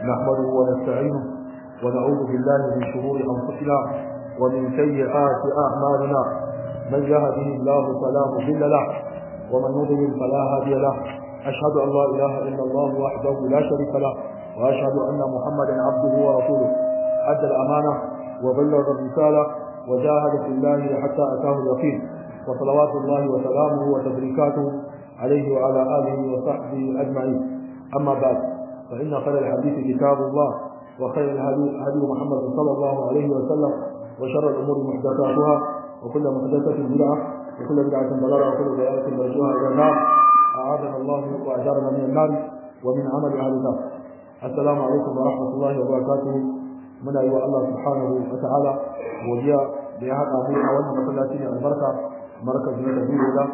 نحمده ونستعينه ونعوذ بالله من شرور أنفسنا ومن سيئات أعمالنا من يهده الله فلا مضل له ومن يضلل فلا هادي له أشهد أن لا إله إلا الله وحده لا شريك له وأشهد أن محمدا عبده ورسوله أدى الأمانة وبلغ الرسالة وجاهد في الله حتى أتاه اليقين وصلوات الله وسلامه وتبريكاته عليه وعلى آله وصحبه أجمعين أما بعد فإن خير الحديث كتاب الله وخير الهدي هدي محمد صلى الله عليه وسلم وشر الأمور محدثاتها وكل محدثة بدعة وكل بدعة ضلالة وكل ضلالة مرجوها إلى النار أعاذنا الله وأجارنا من النار ومن عمل أهل النار السلام عليكم ورحمة الله وبركاته muna yi wa Allah subhanahu wa ta'ala godiya da ya haɗa mu a wannan masallaci ne albarka markazi na biyu da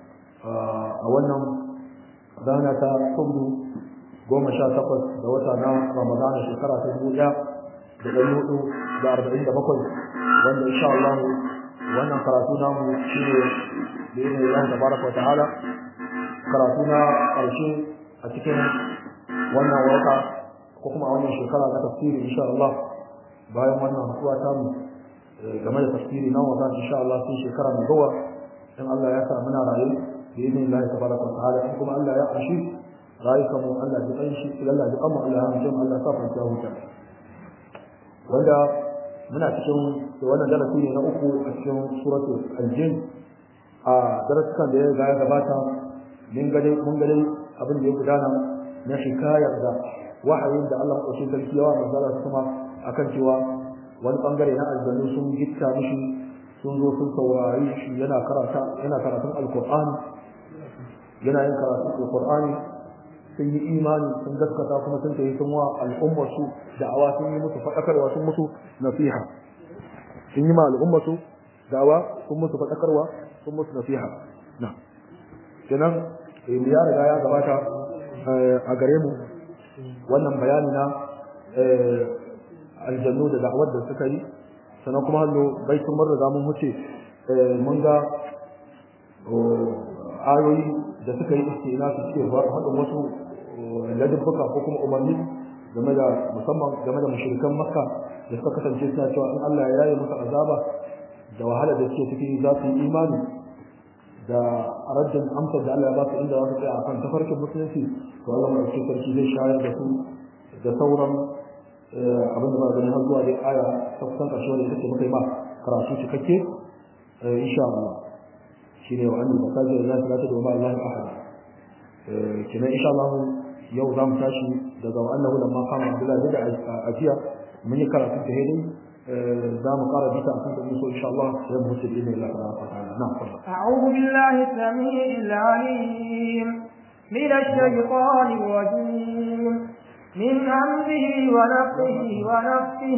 a wannan rana ta kudu goma sha takwas da wata na ramadana shekara ta dubu ɗaya da ɗari hudu da arba'in da bakwai wanda insha Allah wannan karatu namu shi ne da yin Allah tabaraka wa ta'ala karatu na ƙarshe a cikin wannan wata ko kuma a wannan shekara na tafsiri insha Allah bayan wannan haɗuwa ta mu game da tafsiri na wata insha Allah sai shekara mai zuwa in Allah ya sa muna raye da yin Allah tabaraka wa ta'ala in kuma Allah ya ashi rayuka mu Allah ya kan shi Allah ya amma Allah ya amince mu Allah ya sa fa huta wanda muna cikin wannan darasi ne na uku a cikin suratul al-jin a darasukan da ya ga ya gabata mun gade mun gade abin da ya gudana na shikayar da wahayin da Allah ya sarki yawa manzala kuma akan cewa wani bangare na aljannu sun gitta mishi sun zo sun saurari shi yana karata yana karatun alqur'ani yana yin karatun alqur'ani sun yi imani sun gaskata kuma sun tayi sun wa al'ummar su da'awa sun yi musu fadakarwa sun musu nasiha sun yi ma al'ummar su da'awa sun musu fadakarwa sun musu nasiha na kenan ya riga ya gabata a gare mu wannan bayani na aljannu da da'awar da suka yi sannan kuma hallo baitun mun riga mun huce mun ga ayoyi da suka yi istina su ce haɗin wasu ladabbuka ko kuma umarni game da musamman game da mushrikan makka da suka kasance suna cewa in Allah ya yaye musu azaba da wahala da suke ciki za su yi imani da rajin amsar da Allah ya ba su inda za su tsaya akan tafarkin musulunci to Allah mai sarki zai shayar da su da sauran abin da ba gani har zuwa dai aya ta kusan ƙarshe wanda ita ce muka yi ma karatu cikakke insha Allah shine wa annabi masajid da zai da ma Allah ahad kina insha Allah yau za mu tashi daga annahu lamma qama Abdullah da ajiya mun yi karatu ta hedin za mu ƙara bita akan da so insha Allah sai mu huce bi Allah ta'ala na'am أعوذ بالله السميع العليم من الشيطان الرجيم من همزه ونفسه ونفسه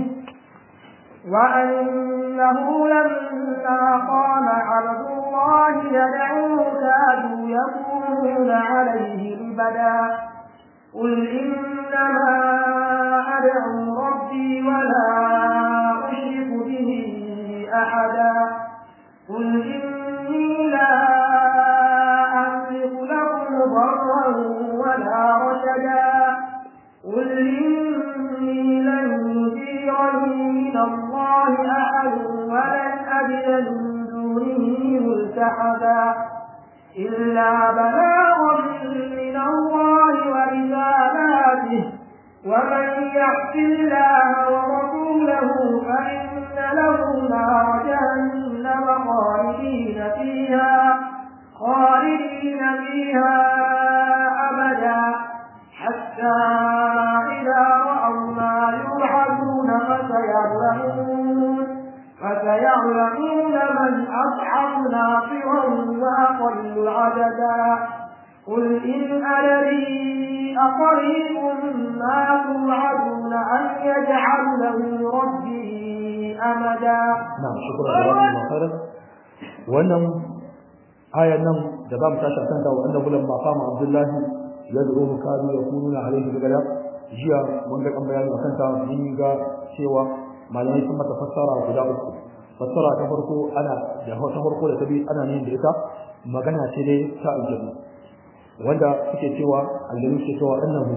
وأنه لما قام عبد الله يدعوه كادوا يكونون عليه لبدا قل إنما أدعو ربي ولا أشرك به أحدا قل إني لا أملك لكم ضرا ولا رشدا قل إني لن يجيرني من الله أحد ولن أجد من دونه ملتحدا إلا بلاغا من الله ورسالاته ومن يعص الله ورسوله فإن له نار جهنم خالدين فيها خالدين فيها أبدا حتى إذا رأوا ما يوعدون فسيعلمون فسيعلمون من أصحب ناصرا وأقل عددا قل إن أدري أقريب ما توعدون أن يجعل له ربي أمدا نعم شكرا جزاكم الله خيرا wannan ayan nan da za mu tashi akan ta wa annabi lamma qama abdullahi yad'uhu kanu yakununa alayhi bigada jiya mun ga kan bayani akan ta mun ga cewa malamai sun mata fassara guda uku fassara ta farko ana da ta farko da ta biyu ana yin da ita magana ce dai ta aljanna wanda suke cewa aljanu suke cewa annahu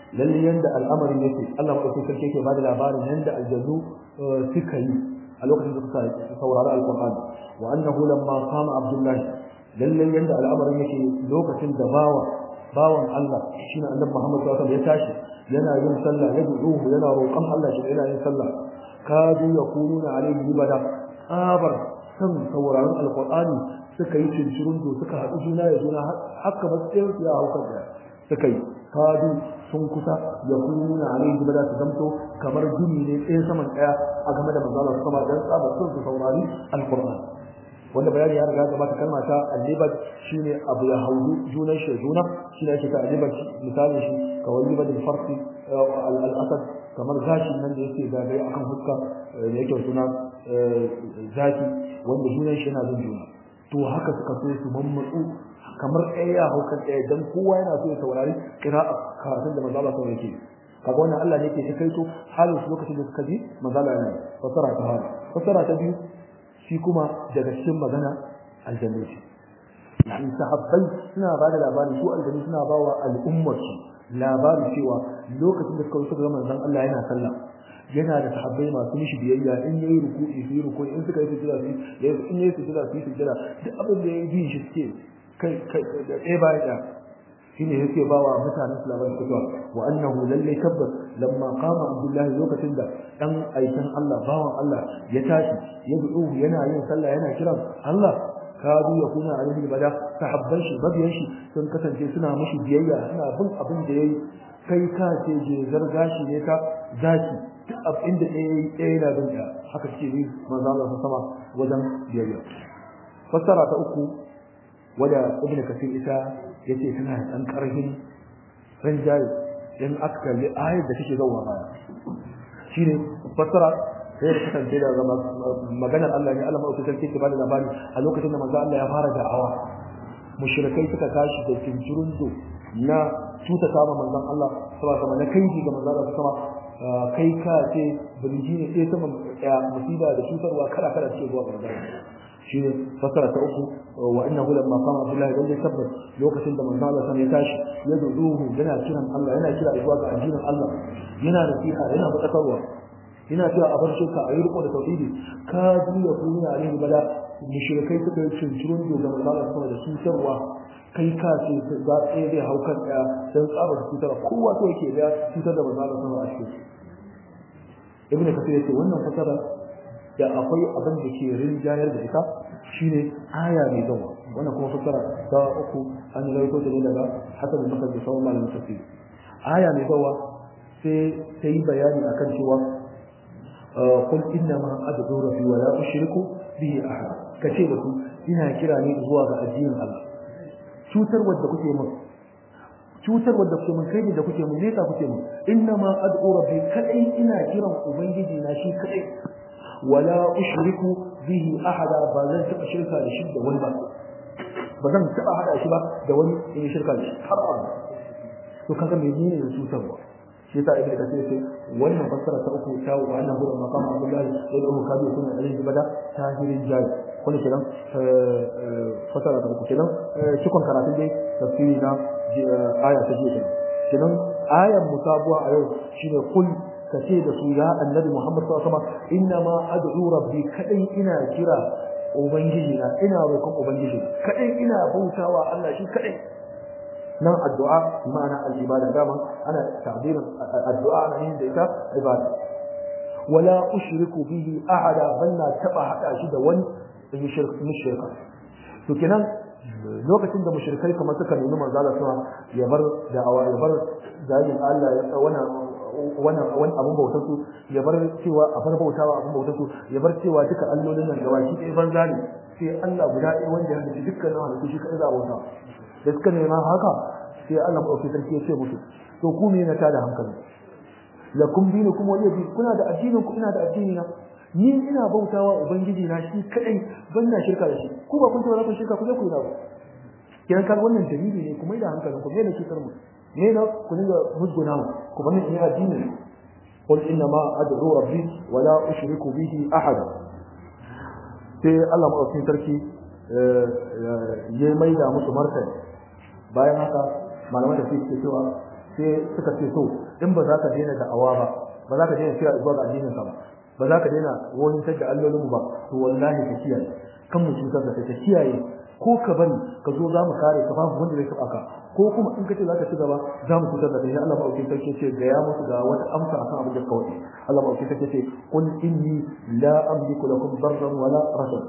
lalle yanda al'amarin yake Allah madaukakin sarki yake bada labarin yanda aljannu suka yi a lokacin da suka saurari alqur'ani wa annahu lamma qama abdullahi lalle yanda al'amarin yake lokacin da bawa bawan Allah shine annabi Muhammad sallallahu alaihi wasallam ya tashi yana yin sallah ya du'u yana roƙon Allah shi yana yin sallah kadu yakununa alaihi libada abar san sauraron alqur'ani suka yi cincirun do suka haɗu juna ya juna haka ba sai ya hauka da suka yi kadu sun kusa ya kununa alaihi libada su zamto kamar gini ne tsaye saman ɗaya a game da manzo Allah sama dan tsaba sun su saurari alqur'ani wanda bayani ya riga gabata kalma ta al-libat shine abu ya haudu junan shi juna shine ake ta al-libat misali shi kawai libat al-farsi al-asad kamar gashin nan da yake zagaye akan fuska da yake suna zaki wanda junan shi yana bin juna to haka suka so su mammatsu kamar ɗaya ya hau kan ɗaya dan kowa yana so ya saurari qira'a karatun da manzo Allah sallallahu alaihi kaga wannan Allah ne yake kai to halin su lokacin da suka ji manzo Allah yana fasara ta hali fasara ta biyu shi kuma daga cikin magana aljanna ce yani sahabbai suna ba da labari su aljanna suna ba wa al'ummar su labari cewa lokacin da suka suka ga manzon Allah yana sallah yana da sahabbai masu mishi biyayya in yayi ruku'i su yi ruku'i in suka yi sujada su yi in yayi sujada su yi sujada duk abin da yayi bi shi suke kai kai da ɗaya bayan ɗaya shine yake ba wa mutanen su labarin cewa wa annahu lalle tabbas lamma qama abdullahi lokacin da dan aikin Allah bawan Allah ya tashi ya du'u yana yin sallah yana kiran Allah kadu ya kuna alaihi bada sahabban shi mabiyan shi sun kasance suna mishi biyayya suna bin abin da yayi kai ka ce je zargashi ne ka zaki duk abin da yayi ɗaya yana bin ka haka ce ni manzo Allah sama wajen biyayya fassara ta uku wanda ibnu kasir ita yace tana da dan karhin ranjaye in aka kalli ayar da take zuwa baya shine fassara sai da kasance da maganar Allah ne Allah mai sarki ke bada labari a lokacin da manzo Allah ya fara da'awa mushrikai suka tashi da cincirunzo na tuta kama manzon Allah sallallahu alaihi na kai ga manzon Allah sama kai ka ce bilji ne sai sama musiba da cutarwa kala kala ce zuwa ga manzon shine fasara ta uku wa innahu lamma qama billahi dan tabbas lokacin da manzo Allah ya tashi ya duduhu yana kiran Allah yana kira zuwa ga addinin Allah yana nasiha yana fadakarwa yana cewa a bar shirka a yi riko da tauhidi ka duya kuma alaihi bala mushrikai suka yi cincirun da manzo Allah sama da cutarwa kai ka ce za tsaye zai hau kan ɗaya don tsabar cutar kowa so yake da cutar da manzo Allah sama a cikin ibnu kasir yace wannan fasara da akwai abin da ke rinjayar da ita shine aya mai gawa wannan kuma fassara ta uku an yi rawaito da ne daga hasan bin masal da sauran malamin tafsir aya mai gawa sai ta yi bayani akan cewa qul inna ma ad'u rabbi wa la ushriku bihi ahad kace da su ina kira ne zuwa ga addinin Allah cutar wadda kuke mun cutar wadda kuke mun kai da kuke mun ne ta kuke mun inna ma ad'u rabbi kadai ina kiran ubangiji na shi kadai wala ushriku bihi ahada ba zan taba shirka da shi da wani ba ba zan taba hada shi ba da wani in shirka da shi har abada to kaga menene ne cutarwa shi ta ibnu kasir sai wannan fassara ta uku ta wa annahu da maqam abdullah sai da kabi kuma alayhi bada tahirin jari kullu kiran fassara ta uku kiran cikon karatun dai tafsiri na aya ta jiya kiran ayan musabuwa a yau shine kul kace da su ya annabi Muhammad sallallahu alaihi wasallam inna ma ad'u rabbi kadai ina kira ubangiji na ina roƙon ubangiji kadai ina bautawa Allah shi kadai nan addu'a ma'ana al-ibada dama ana ta'birin addu'a na yin da ita ibada wala ushriku bihi ahada banna taba hada shi da wani in shirka mushrika to kenan lokacin da mushrikai kamar suka nemi manzo Allah ya bar da'awa ya bar zalin Allah ya wannan wannan wani abun bautar su ya bar cewa a bar bautawa abun bautar su ya bar cewa duka allolin nan gaba shi ɗaya banza ne sai Allah guda ɗaya wanda ya halitta dukkan nan halittu shi kaɗai za a bauta da suka nema haka sai Allah maɗauki sarki ya ce musu to ku ne na tada hankali lakum dinukum waliya din kuna da addinin ku ina da addini na ni ina bautawa ubangiji na shi kadai ban na shirka da shi ku ba kun ce ba kun shirka ku je ku yi na ba kiran kan wannan dalili ne kuma da hankalin ku me ne shirkar mu ne na ku dinga musguna mu ku bani ina addini qul inna ma ad'u rabbi wa la ushriku bihi ahada sai Allah madaukakin sarki ya maida musu martani bayan haka malaman da suke cewa sai suka ce so in ba za ka daina da'awa ba ba za ka daina kira zuwa ga addinin ka ba ba za ka daina wani da allolin ba to wallahi ka kiyaye kan mu cutar da kai ka kiyaye ko ka bari ka zo za mu kare ka babu wanda zai taba ka ko kuma in ka ce za ka ci gaba za mu cutar da kai Allah ba aukin sarki ce ga ya musu ga wata amsa akan abin da kawai Allah ba aukin sarki ce qul inni la amliku lakum darran wala rashad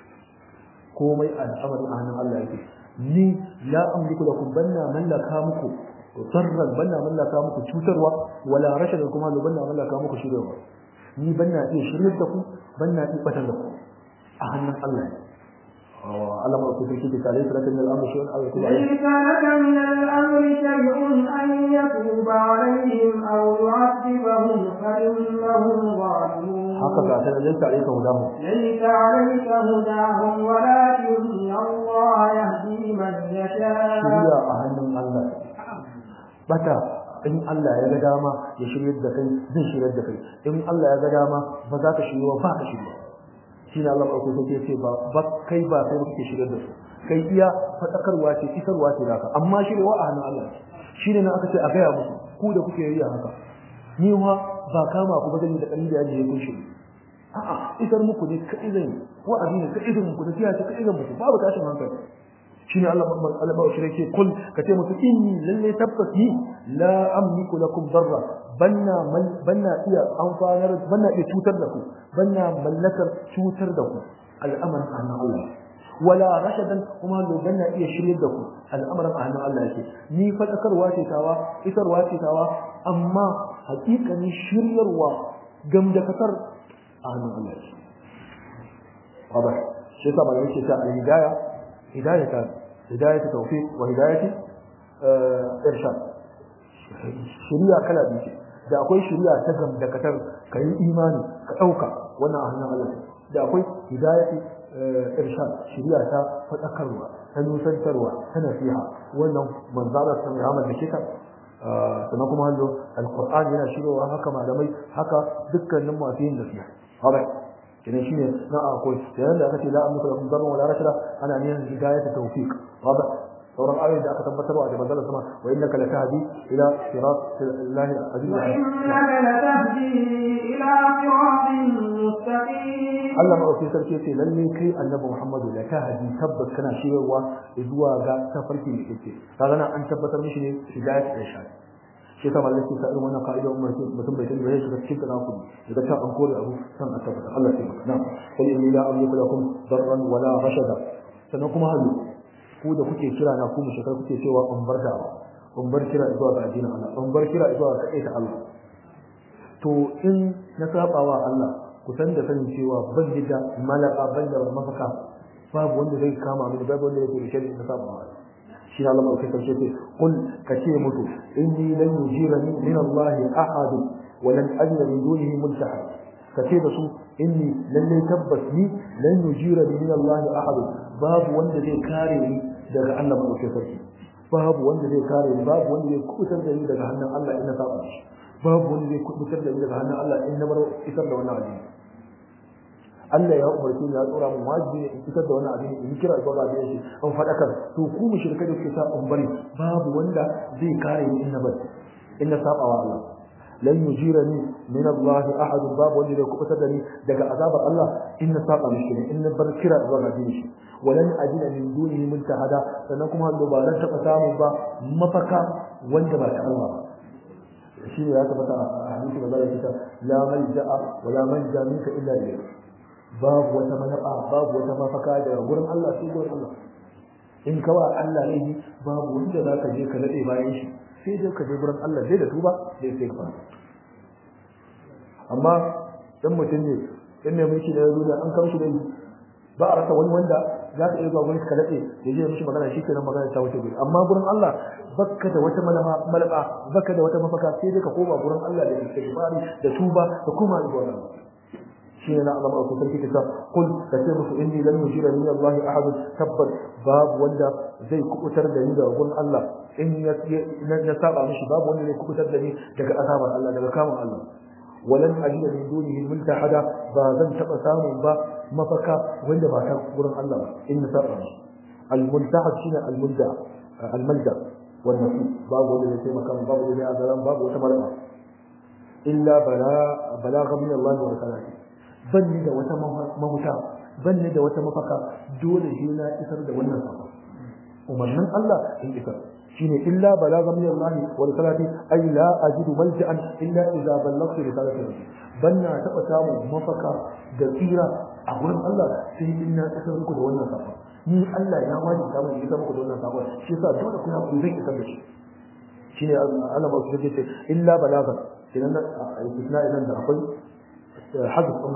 komai al'amarin a hannun Allah yake ni la amliku lakum banna mallaka muku darran banna mallaka muku cutarwa wala rashad kuma banna mallaka muku shiryawa ni banna iya shiryar da ku banna iya batar da ku a hannun Allah ne على ما أقول في كتاب ليس لك من الأمر شيء أو يتوب عليهم ليس لك من الأمر شيء أن يتوب عليهم أو يعذبهم فإنهم ظالمون حقك عشان ليس عليك هداهم ليس عليك هداهم ولكن الله يهدي من يشاء shirya a hannun Allah bata in Allah ya ga dama ya shiryar da kai zai shiryar da kai in Allah ya ga dama ba za ka shirya ba ka shirya shi ne Allah ɗauko sai ce ba ba kai ba sai kake shiryar da su kai iya fadakarwa ce isarwa ce naka amma shiryawa a hannun Allah shi ne na aka ce a gaya musu ku da kuke yi haka ni ma ba kama ku ba zan yi da kalli da yaji ya kun shiri a'a isar muku ne ka izin wa'azi ne ka izin muku da siya ce ka izin muku babu tashin hankali shine Allah Allah ba shi yake kul kace musu inni lalle tabbas ni la amliku lakum darra banna banna iya amfanar banna iya cutar da ku banna mallakar cutar da ku al'amarin annan Allah wala rashadan kuma lo banna iya shiryar da ku al'amarin annan Allah yake ni fadakarwa ce tawa isarwa ce tawa amma hakikanin shiryarwa gamdakatar annan Allah yake wadah shi yasa ba yake ta al-hidayah هداية هداية توفيق وهداية إرشاد شريعة كلا بيشي da akwai shari'a ta gamdakatar ka yi imani ka ɗauka wannan a hannun Allah da akwai hidayati irshad shari'a ta faɗakarwa ta nusantarwa ta nasiha wannan manzala sun rahama da kita sannan kuma hallo alqur'ani yana shirowa haka malamai haka dukkanin masu yin nasiha haka kenan shine na akwai yayin da aka ce la amliku lakum darran wala rashada ana niyan hidayat tawfiq wada sauran ayoyin da aka tabbatar wa da manzon sama wa innaka latahdi ila sirat allahi aziz وإنك لتهدي إلى صراط مستقيم Allah madaukakin sarki ce lalle kai annabi Muhammadu la tahdi tabbas kana shirarwa zuwa ga tafarki da kake kaga nan an tabbatar mishi ne hidayat irshad shi ta mallaki ta irin wannan ka'ida umar ce mutum bai sani ba ya shiga cikin kana ku daga ta an kore abu san a tabbata Allah ya maka nan qul inni la amliku lakum darran wala rashada sannan kuma halu ku da kuke kira na ku mushrikai kuke cewa in bar da in bar kira zuwa ga addinin Allah in bar kira zuwa ga ta Allah to in na sabawa Allah ku san da sanin cewa ban da malaka ban da mafaka babu wanda zai kama mini babu wanda zai shari na sabawa Allah shi Allah mai kasance ce kul kace mutu inni lan yujirani min Allah ahad wa lan ajra min dunihi multaha kace da su inni lalle tabbas ni lan yujirani min Allah ahad babu wanda zai kare ni daga Allah mai kasance babu wanda zai kare ni babu wanda zai kubutar da ni daga hannun Allah in na saba shi babu wanda zai kubutar da ni daga hannun Allah in na bar isar da wannan addini Allah ya umarce ni ya tsora mun wajibi in fitar da wannan abin in kira zuwa ga shi an fadakar to ku mushrika da kuke sa in bari babu wanda zai kare ni in na bari in na saba wa Allah lan yujirani min Allah ahad babu wanda zai kubutar da ni daga azabar Allah in na saba mishi in na bar kira zuwa ga shi walan ajina min dunihi multahada sannan kuma da ba ran taba samu ba mafaka wanda ba ta Allah ba shi ne ya tabbata a hadisi da zai kita la malja'a wala manja minka illa ilayk babu wata manaba babu wata mafaka daga gurin Allah sai gurin Allah in ka wa Allah ne babu wanda za ka je ka nade bayan shi sai dai ka je gurin Allah dai da tuba dai sai ka amma dan mutum ne in ne mulki da duniya an kamshi da ba a rasa wani wanda za ka iya zuwa gurin ka nade ya je mishi magana shi kenan magana ta wuce gurin amma gurin Allah bakka da wata malama malaba bakka da wata mafaka sai dai ka koma gurin Allah da istighfari da tuba da kuma zuwa Allah شيء لا أعلم أو تترك كتاب قل كتبت إني لن يجير من الله أحد تبت باب ولا زي كؤتر دني دا وقول الله إن نسابع مش باب ولا زي كؤتر دني دك أثاب الله دك كام الله ولن أجد من دونه ملتحدا بازن تقسام با مفكا ولا باتا قول الله إن نسابع مش الملتحد شنو الملجأ الملجأ والنصيب باب ولا زي مكان باب ولا زي باب وتمرأة illa bala balagha min Allah wa salati banni da wata mahuta banni da wata mafaka dole shi na isar da wannan sako umarnin Allah in isar shine illa balagha min Allah wa salati ay la ajidu malja'an illa idza ballaghtu risalati rabbi banna taba samu mafaka da tsira a gurin Allah sai in na isar muku da wannan sako ni Allah ya wajin ta mun isar muku da wannan sako shi yasa dole ku ku zai isar da shi shine Allah ba su ce illa balagha kenan istisna idan da akwai حذف ثم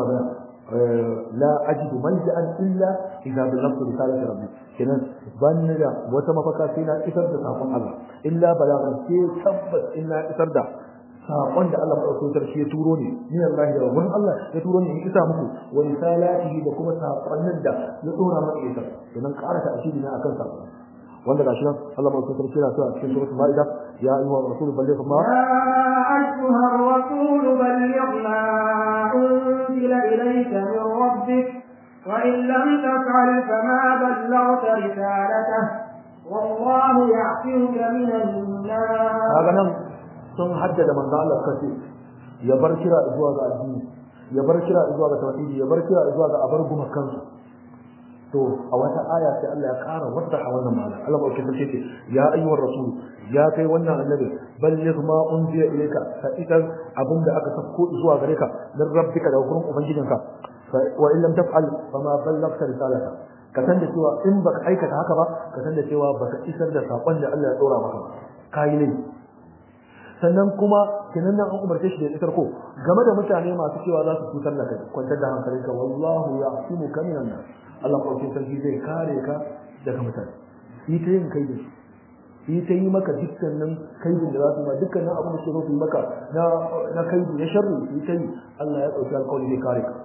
لا أجد ملجأ إلا إذا بلغت رسالة ربي كنا بان لا وتم فكاتنا إسرد ساقون الله إلا بلاغا كي تبت إلا إسرد saƙon da Allah maɗaukakin sarki ya turo ne ni Allah ya wurin Allah ya turo ne in isa muku wa risalatihi da kuma saƙonnin da ya dora maka isa domin ƙara ta asiri na akan saƙon wanda gashi nan Allah maɗaukakin sarki yana cewa a cikin suratul Maida ya ayyuha rasul balligh ma أيها الرسول بلغ ما أنزل إليك من ربك وإن لم تفعل فما بلغت رسالته والله يعصمك من الناس هذا نعم sun haddada manzo Allah kace ya bar kira zuwa ga addini ya bar kira zuwa ga tauhidi ya bar kira zuwa ga abar guma kansu to a wata aya sai Allah ya ƙara wadda a wannan ma'ana Allah ba kace ce ya ayyuhar rasul ya kai wannan annabi balligh ma unziya ilayka fa idan abin da aka sako zuwa gare ka dan rabbika da gurin ubangijinka wa in lam taf'al fa ma ballaghta risalata ka san da cewa in baka aikata haka ba ka san da cewa baka isar da sakon da Allah ya dora maka kai ne sannan kuma kenan nan an umarce shi da isar ko game da mutane masu cewa za su cutar da kai kwantar da hankalinka wallahu ya'simuka minan nas Allah ɗauke sarki zai kare ka daga mutane yi ta yin kai da su yi ta yi maka dukkanin kaidin da za su yi ma dukkanin abin da suke su yi maka na na kaidi na sharri yi ta yi Allah ya ɗauki alƙawari zai kare ka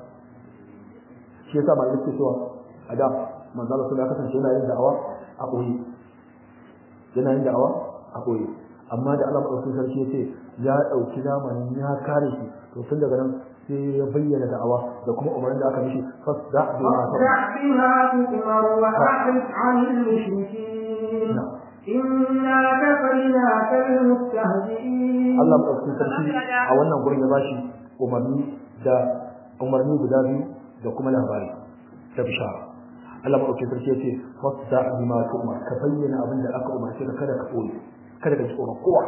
shi yasa ma yake cewa a da manzo Allah ya kasance yana yin da'awa a koyi yana yin da'awa a koyi amma da Allah ɗauki sarki ya ce ya ɗauki zamanin ya kare shi to tun daga nan sai ya bayyana da'awa da kuma umarnin da aka mishi fasda bi ma تؤمر وأعرض عن المشركين إنا كفيناك المستهزئين Allah madaukakin sarki a wannan gurin ya bashi umarni da umarni guda biyu da kuma labari da bishara Allah madaukakin sarki ya ce fasda bi ma tu'mar ka bayyana abin da aka umarce ka kada ka koyi kada ka ji tsoron kowa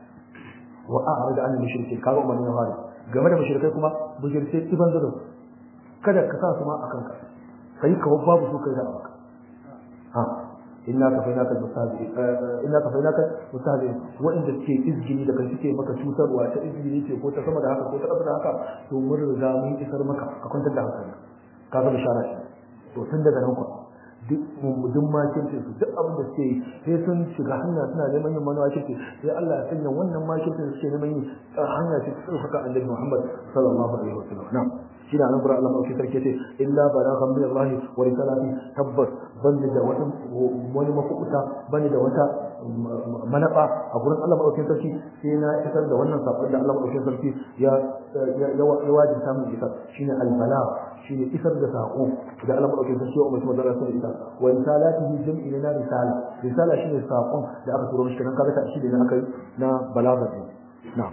wa a'rid an mushrikin kaga umarni ya fara game da mushrikai kuma bujirce iban da kada ka sa su ma akan ka kai ka babu su kai da abaka ha inna ka fainaka mustahzi inna ka fainaka mustahzi wa'inda suke izgini da kai suke maka cutarwa ta izgini ce ko ta sama da haka ko ta ƙasa da haka to mun riga mun isar maka ka kwantar da hankali ka ga bishara shi to tun daga nan kuwa duk duk makircin su duk abin da suke yi sai sun shiga hanya suna neman yin manuwa kirki sai Allah ya sanya wannan makircin suke neman yin hanya ce su haka annabi Muhammad sallallahu alaihi wasallam na'am shi da nan gurin Allah mai sarki ce illa balaghan min Allah wa risalati tabbas bani da wata wani mafukuta bani da wata malaba a gurin Allah mai sarki sai na isar da wannan sakon da Allah mai sarki ya ya wajibta mu isar shine al-balagh shine isar da sako da Allah mai sarki ya umarci manzo Allah isar wa risalatihi jam'i na risala risala shine sakon da aka turo mishi kan kaga ta shi da aka yi na balagha na'am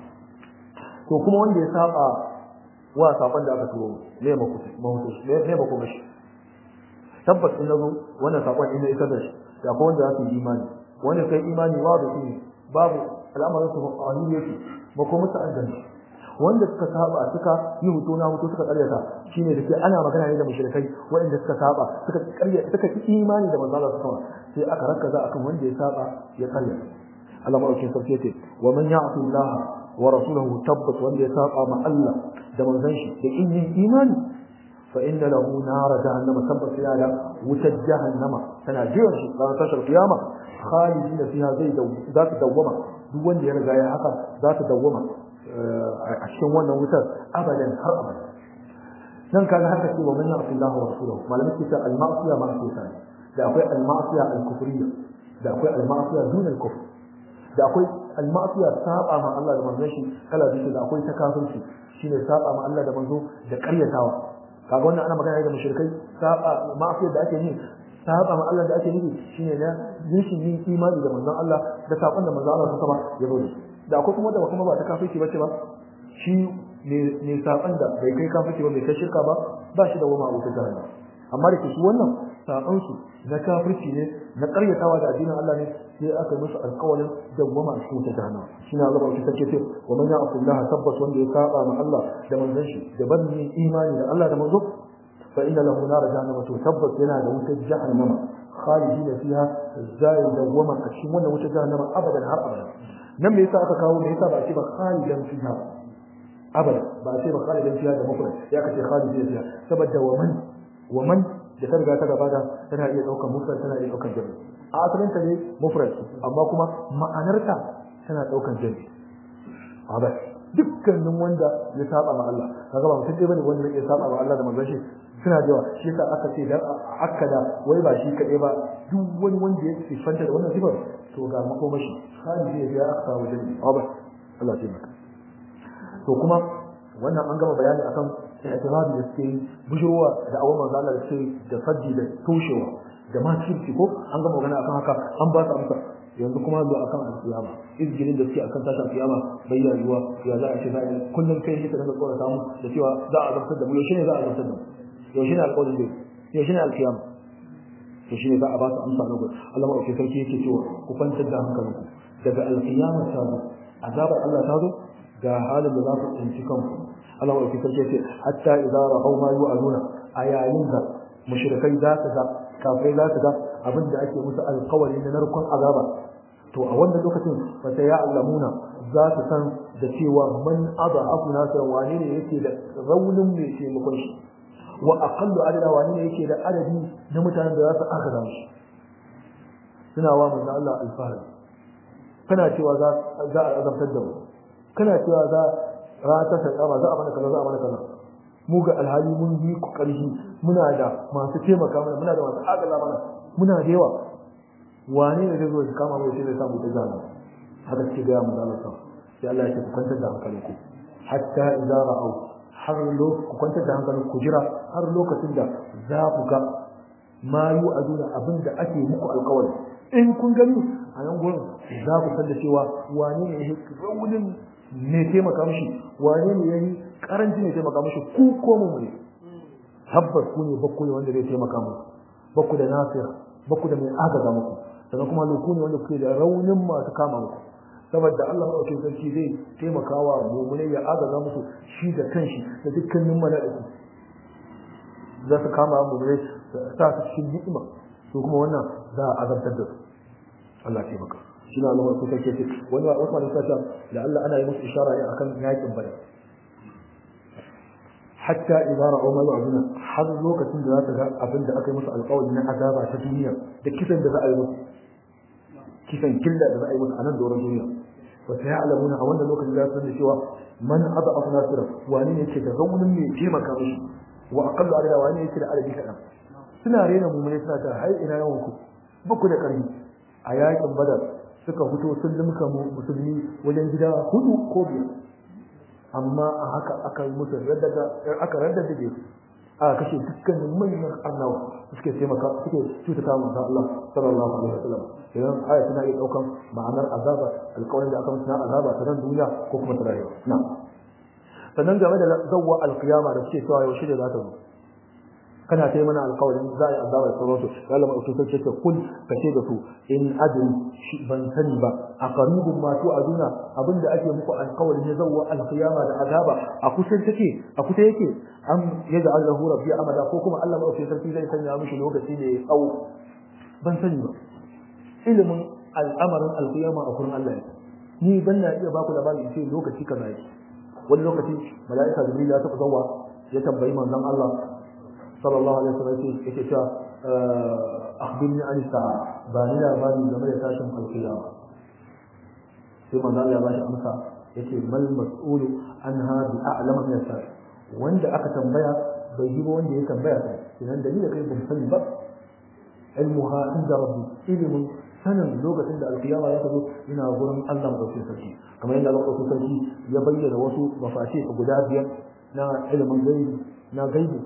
to kuma wanda ya saba wa sakon da aka turo ne ba ku mahutu ne ba ku mashi tabbas in nazo wannan sakon in isar da shi da ko wanda zai imani wanda kai imani wa da shi babu al'amarin su a hanyar yake ba ko musu aljanna wanda suka saba suka yi hutu na hutu suka karyata shine da ke ana magana ne da mushrikai wanda suka saba suka karya suka yi imani da manzo Allah sallallahu alaihi sai aka rakaza akan wanda ya saba ya karyata Allah madaukakin sarki yace wa man ya'ti Allah wa rasulahu tabbat wanda ya saba ma Allah da manzon shi da in yin imani fa inna lahu nar jahannama tabbat ya da wutar jahannama tana jiran shi ranar tashar kiyama khalidin fiha zai za ta dawwama duk wanda ya riga ya haka za ta dawwama a cikin wannan wutar abadan har abada nan kaga haka ce wa man ya'ti Allah wa rasulahu malamin ce ta al-ma'siya ma'siya da akwai al-ma'siya al-kufriyya da akwai al-ma'siya dun al-kufr da akwai al-ma'siya saba ma Allah da manzon shi kala biyu da akwai ta kafirci shine saba ma Allah da manzo da ƙaryatawa kaga wannan ana magana da mushrikai saba ma'siyar da ake yi saba ma Allah da ake nufi shine na rashin yin imani da manzon Allah da sakon da manzon Allah saka ya zo da akwai kuma da kuma ba ta kafirci bace ba shi ne saban da bai kai kafirci ba bai kai shirka ba ba shi da wama a wutar jahannama amma da ke su wannan saban su na kafirci ne na karyatawa da addinin Allah ne sai aka musu alƙawarin dawwama a cikin wutar jahannama shi na Allah ta ce wa man ya'fu Allah tabbas wanda ya saba ma Allah da manzon shi da banni imani da Allah da manzo fa inna lahu nar jahannama to tabbas yana da wutar jahannama khalidina fiha zai dawwama a cikin wannan wutar jahannama abadan har abada nan me yasa aka kawo me yasa ba a ce ba khalidan fiha abada ba a ce ba khalidan fiha da mufrad ya kace khalidina fiha saboda wa man wa man da ta riga ta gabata tana iya daukar mufrad tana iya daukar jami a asalin ta ne mufrad amma kuma ma'anarta tana daukar jami abada dukkanin wanda ya saba ma Allah kaga ba mutum bane wanda ya saba ma Allah da manzon shi suna da yawa shi yasa aka ce dan akkada wai ba shi kadai ba duk wani wanda ya sifanta da wannan sifar to ga makomashi khalidi ya aka kawo jami abada Allah ya maka to kuma wannan an gama bayani akan i'tirabi da suke bujurwa da awon manzo Allah da suke da faddi da toshewa da ma kirki ko an gama magana akan haka an ba su amsa yanzu kuma zo akan alkiyama izgilin da suke akan tashi alkiyama bayya ruwa ya za a ce zai kullum kai shi ka dinga tsora samu da cewa za a zartar da mu yaushe ne za a zartar da mu yaushe ne alƙawarin dai yaushe ne alkiyama to shine za a ba su amsa na gudu Allah ma sarki yake cewa ku kwantar da hankalinku daga alkiyama ta zo azabar Allah ta zo ga halin da za ku tsinci kanku Allah mai sarki ce hatta idza ra'aw ma yu'aduna a yayin da mushrikai za su ga kafirai za su ga abin da ake musu alƙawari na narkon azaba to a wannan lokacin fa sai ya allamuna za su san da cewa man adhafu nasran wani ne yake da raunin mai taimakon shi wa aqallu adada wani ne yake da adadi na mutanen da za su aka shi suna wa manzo Allah alfahari kana cewa za za a azabtar da mu kana cewa za rana ta sarƙama za a mana kaza za a mana kaza mu ga alhali mun yi ku ƙarfi muna da masu taimaka mana muna da masu agaza mana muna da yawa wane ne zai zo ya kama mu sai zai samu ta zama haka ce ga mu zama sa sai Allah ya ce ku kwantar da hankalinku hatta idza ra'aw har lokacin ku kwantar da hankalinku ku jira har lokacin da za ku ga ma yu aduna abin da ake muku alƙawari in kun gani a nan gurin za ku san da cewa wane ne ya raunin ne taimaka mishi wane ne yayi karanci ne taimaka mishi ku ko mu ne tabbas ku ne bakku ne wanda zai taimaka mu bakku da nasir bakku da mai agaza muku sannan kuma loku ne wanda kuke da raunin masu kama muku saboda Allah madaukakin sarki zai taimakawa mu'minai ya agaza musu shi da kanshi da dukkanin mala'iku za su kama mu'minai sa su cikin ni'ima to kuma wannan za a azabtar da su Allah ya taimaka shi na Allah ko kake ce wani wasu malamai suka da Allah ana yi musu ishara ne akan yakin bada hatta idza ra'aw ma yu'aduna har lokacin da za ta ga abin da aka yi musu alƙawari na azaba ta duniya da kisan da za a yi musu kisan killa da za a yi musu a nan doron duniya wa sai alamuna a wannan lokacin za su san cewa man adaf nasira wani ne yake da raunin mai taimaka mishi wa aqallu adada wani ne yake da adadi kaɗan suna rena mummune suna ta hai ina yawan ku ba ku da ƙarfi a yakin badar suka fito sun limka musulmi wajen gida hudu ko biyar amma a haka aka yi musu raddada aka raddada su aka kashe dukkanin manyan annawa suke taimaka suke cutata manzo Allah sallallahu alaihi wasallam idan aya tana iya daukan ma'anar azaba alƙawarin da aka musu na azaba ta nan duniya ko kuma ta rayuwa na sannan game da zawwa alqiyama da suke cewa yaushe da za ta zo kana ta yi mana alƙawarin za a yi azaba da sauransu ya lama ɗauki sai ce kun ka ce da su in adin shi ban sani ba a qaribun ma tu aduna abinda ake muku alƙawarin ya zawwa alqiyama da azaba a kusa take a kusa yake am yaj'al lahu rabbi amada ko kuma Allah madaukakin sarki zai sanya mishi lokaci ne tsawo ban sani ba ilimin al'amarin alqiyama a kurin Allah ni ban na iya baku labari in ce lokaci kaza yake wani lokaci mala'ika jibril ya taɓa zawwa ya tambayi manzon Allah sallallahu alaihi wasallam yake cewa akhbirni an sa'a ba ni labari game da tashin alqiyama sai manzo Allah ya bashi amsa yace mal mas'ulu anha bi a'lama min as wanda aka tambaya bai yi ba wanda ya tambaya sai idan dalilin kai ban sani ba ilmuha inda rabbi ilmun sanin lokacin da alkiyama ya zo ina gurin Allah madaukakin sarki kamar yadda Allah madaukakin sarki ya bayyana wasu mafati guda biyar na ilimin gaibi na gaibi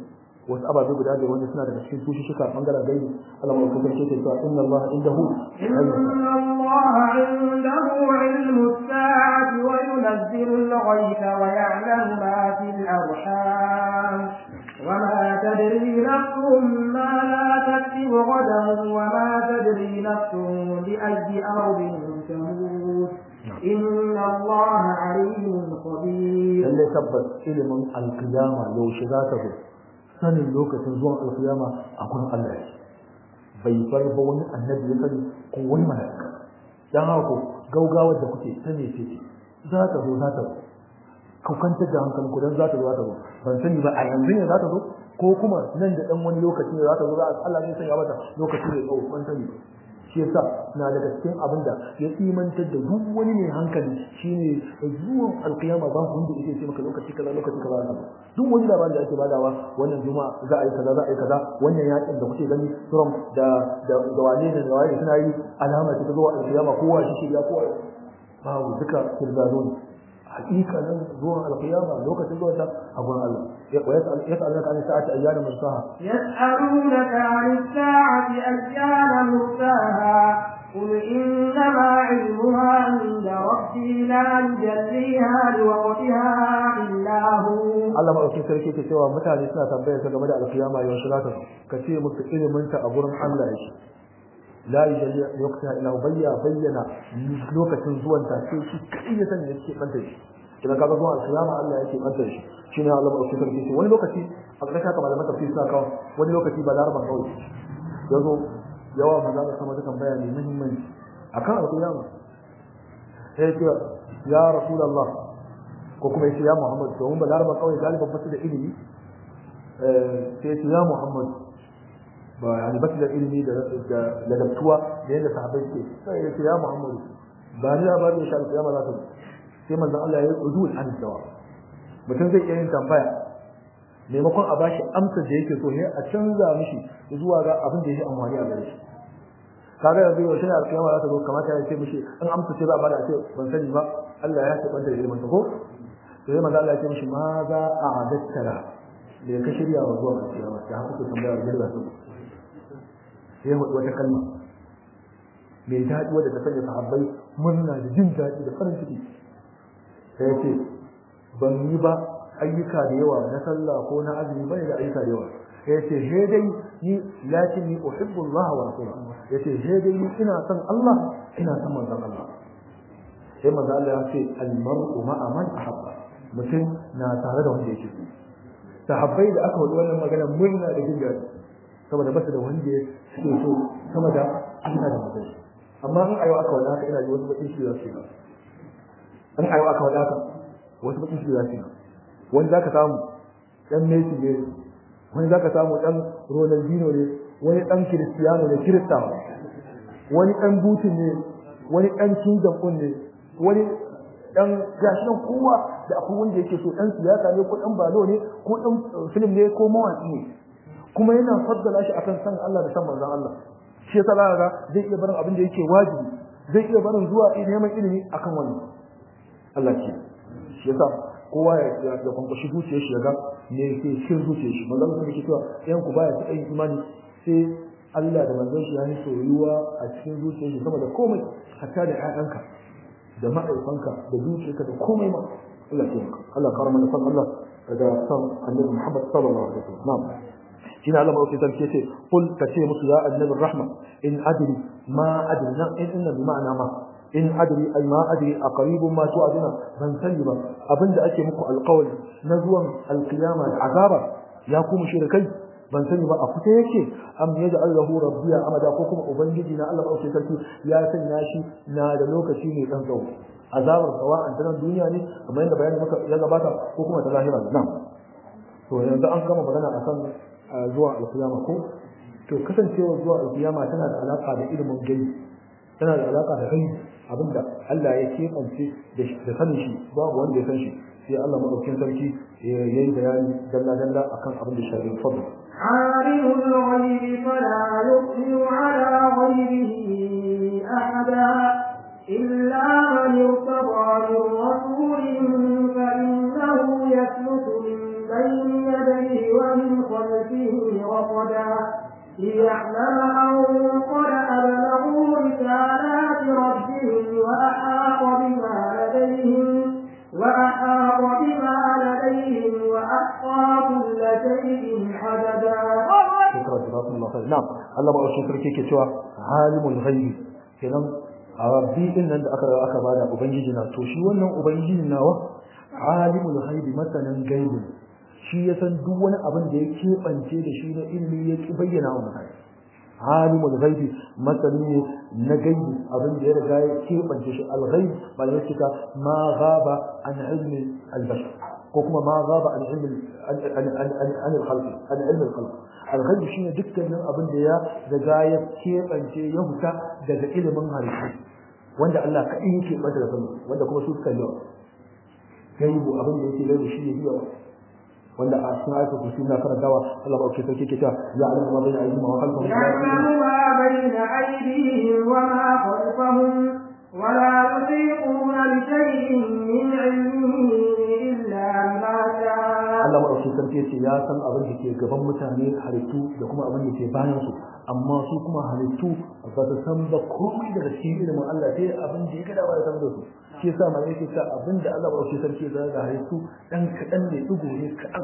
wasu ababe guda da wanda suna daga cikin tushuka bangaren gaibi Allah mai kuma ce cewa inna Allah indahu إن الله عنده علم الساعة وينزل الغيث ويعلم ما في الأرحام وما تدري نفس ماذا تكسب غدا وما تدري نفس بأي أرض تموت إن الله عليم خبير lalle tabbas ilimin alkiyama yaushe za ta zo sanin lokacin zuwan alkiyama a gurin Allah yake bai bar ba wani annabi ya sani ko wani mala'ika dan haka ko gaugawar da kuke sani ce ce za ta zo za ta zo ku kwantar da hankalin ku dan za ta zo za ta zo ban sani ba a yanzu ne za ta zo ko kuma nan da dan wani lokaci ne za ta zo za Allah ne sanya mata lokaci ne tsawo ban sani ba shi yasa na daga cikin abin da ya imantar da duk wani mai hankali shine zuwan alkiyama ba wanda yake ce maka lokaci kaza lokaci kaza duk wani labarin da ake badawa wannan juma'a za a yi kaza za a yi kaza wannan yakin da kuke gani Trump da da da wane ne da wane suna yi alama ta zuwa alkiyama kowa shi shi ya kowa babu duka kirzano ne hakikanin zuwan alkiyama lokacin zuwa ta a gurin Allah ya yas'alunaka an sa'ati ayyana mursaha يسألونك عن الساعة أيان مرساها قل إنما علمها عند ربي لا يجليها لوقتها إلا هو Allah maɗaukin sarki ke cewa mutane suna tambayar ta game da alkiyama yaushe za ta zo ka ce musu ilimin ta a gurin Allah yake la yujalli waqtaha illa huwa bayya bayyana lokacin zuwan ta sai shi kai ya sani yake banta shi idan ka ga zuwan alkiyama Allah yake banta shi shine Allah maɗaukin sarki ce wani lokaci a ƙarshen haka malaman tafsir suna kawo wani lokaci ba laraban kawai yazo yawa maza da sama dukan bayani muhimmanci akan alkiyama sai ce ya rasulullah ko kuma yace ya Muhammad domin balaraba kawai galiban basu da ilimi sai yace ya Muhammad ba yani basu da ilimi da da ladabtuwa da yadda sahabbai ke sai yace ya Muhammad ba ni ba ne shan kiyama za ta sai manzon Allah ya yi udul an dawa mutum zai iya yin tambaya maimakon a bashi amsar da yake so sai a canza mishi zuwa ga abin da yake amfani a gare shi kaga yanzu yau shine alkiyama za ta zo kamata ya ce mishi in amsa ce za a bada a ce ban sani ba Allah ya ce banta da ilimin ta ko sai manzo Allah ya ce mishi ma za a adatta la da ka shirya wa zuwa kiyama da haka ku tambaya da girba su sai wata kalma mai daɗi wadda ta sanya sahabbai murna da jin daɗi da farin ciki sai ce ban yi ba ayyuka da yawa na sallah ko na azumi bane da ayyuka da yawa sai ce he dai ni lakin ni uhibbu Allah wa rasulahu yace he dai ni ina son Allah ina son manzon Allah sai manzo Allah ya ce al-mar'u ma'a man ahabba mutum na tare da wanda yake so sahabbai da aka wadi wannan magana murna da jin daɗi saboda basu da wanda suke so sama da Allah da mutum amma in ayo aka wada haka ina ji wasu bakin shi za su yi in ayo aka wada haka wasu bakin shi za su yi wani zaka samu dan Messi ne wani zaka samu dan Ronaldinho ne wani dan Cristiano ne Kirista wani dan Putin ne wani dan Kim Jong ne wani dan gashi nan kowa da akwai wanda yake so dan siyasa ne ko dan balo ne ko dan film ne ko mawaki ne kuma yana faddala shi akan san Allah da san manzon Allah shi yasa za ga zai iya barin abin da yake wajibi zai iya barin zuwa neman ilimi akan wannan Allah ce shi yasa kowa ya ya kwankwashi zuciyar shi ya ga me yake cikin zuciyar shi manzon Allah yake cewa ɗayan ku baya taɓa yin imani sai Allah da manzon shi ya yi soyuwa a cikin zuciyar shi sama da komai hatta da ƴaƴanka da ma'aikanka da dukiyarka da komai ma Allah ya maka Allah ka ramana san Allah da san Annabi Muhammad sallallahu alaihi wasallam na'am shine Allah mawaki sarki yace qul ka ce musu ya annabi rahma in adri ma adri na in inna bi ma'ana ma in adri ay ma adri aqribun ma tu'aduna ban sani ba abinda ake muku alqawli na zuwan alqiyama da azaba ya ku mushrikai ban sani ba a fita yake am yaj'al lahu rabbiya amada ko kuma ubangiji na Allah mawaki sarki ya sanya shi na da lokaci ne dan tsawo azabar sawa'an ta duniya ne kamar yadda bayani maka ya gabata ko kuma ta lahira nan to yanzu an gama magana akan zuwa alkiyama ko to kasancewa zuwa alkiyama tana da alaka da ilimin gaibi tana da alaka da gaibi abinda Allah ya kebance da sanin shi babu wanda ya san shi sai Allah madaukakin sarki yayi bayani dalla dalla akan abin da shari'a fadl عالم الغيب فلا يظهر على غيبه أحدا إلا من ارتضى من رسول فإنه يسلك من بين يديه ومن خلفه رصدا ليعلم أن قد أبلغوا رسالات ربهم وأحاط بما لديهم وأحاط بما لديهم وأحصى كل شيء عددا shukran jazakumullahu khair na'am Allah ba shi sarki ke cewa alimul ghaibi kenan a rabbi din nan da aka aka bada ubangiji na to shi wannan ubangiji nawa alimul ghaibi masanin gaibi shi ya san duk wani abin da ya keɓance da shi na ilimi ya ki bayyana wa mutane alimul ghaibi masani ne na gaibi abin da ya riga ya keɓance shi al-ghaib malamai suka ma ghaba an ilmi al-bashar ko kuma ma ghaba an ilmi an al-khalq an ilmi al-khalq al-ghaib shine dukkanin abin da ya riga ya keɓance ya huta daga ilimin halittu wanda Allah kaɗai yake bata da sani wanda kuma su suka yawa gaibu abin da yake gaibu shi ne yawa wanda a cikin ayatul kursi na karantawa Allah ba ke sauke ke ta ya alamu ma bayna aydihim wa khalfahum يعلم ما بين أيديهم وما خلفهم ولا يحيطون بشيء من علمه إلا ما شاء Allah maɗauki sarki ce ya san abin da ke gaban mutane halittu da kuma abin da ke bayan su amma su kuma halittu ba su san ba komai daga cikin ilimin Allah sai abin da ya gada ba ya san da su shi yasa mai yake ta abin da Allah maɗauki sarki ya zara da halittu dan kaɗan ne ɗigo ne kaɗan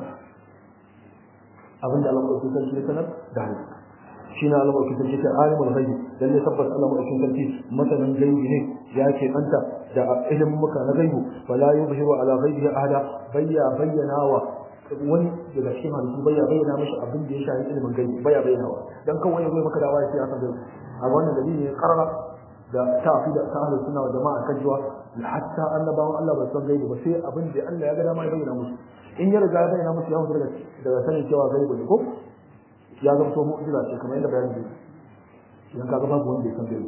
abin da Allah maɗauki sarki ya sanar da halittu shi na Allah maɗauki sarki ta alimul ghaibi dan ne tabbas Allah maɗauki sarki masanin gaibi ne ya ke anta da ilimin muka na gaibu fala yuzhiru ala ghaibihi ahada bayya bayyana wa wani daga cikin halittu bai ya bayyana mashi abin da ya shafi ilimin gaibi bai ya bayyana wa dan kawai zai maka dawa sai aka gaibi a wannan dalili ne karara da tafi da ta ahlus sunna wa jama'a kan jiwa hatta annabawan Allah ba san gaibi ba sai abin da Allah ya ga dama ya bayyana musu in ya riga ya bayyana musu ya mutu daga daga sanin cewa gaibi ne ko ya zama to mu'jiza ce kamar yadda bayani zai idan kaga babu wanda ya san gaibi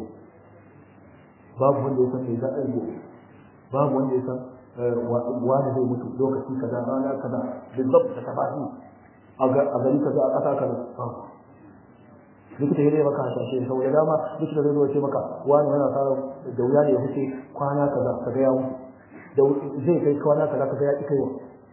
babu wanda ya san me za a yi babu wanda ya san wani zai mutu lokaci kaza rana kaza bizzab da tafahi a gari kaza a ƙasa kaza likita ya maka hasashe sau da dama likita zai zo ce maka wani yana fara da wuya ne ya fice kwana kaza ka ga yawo da zai kai kwana kaza ka ga ya ki kaiwa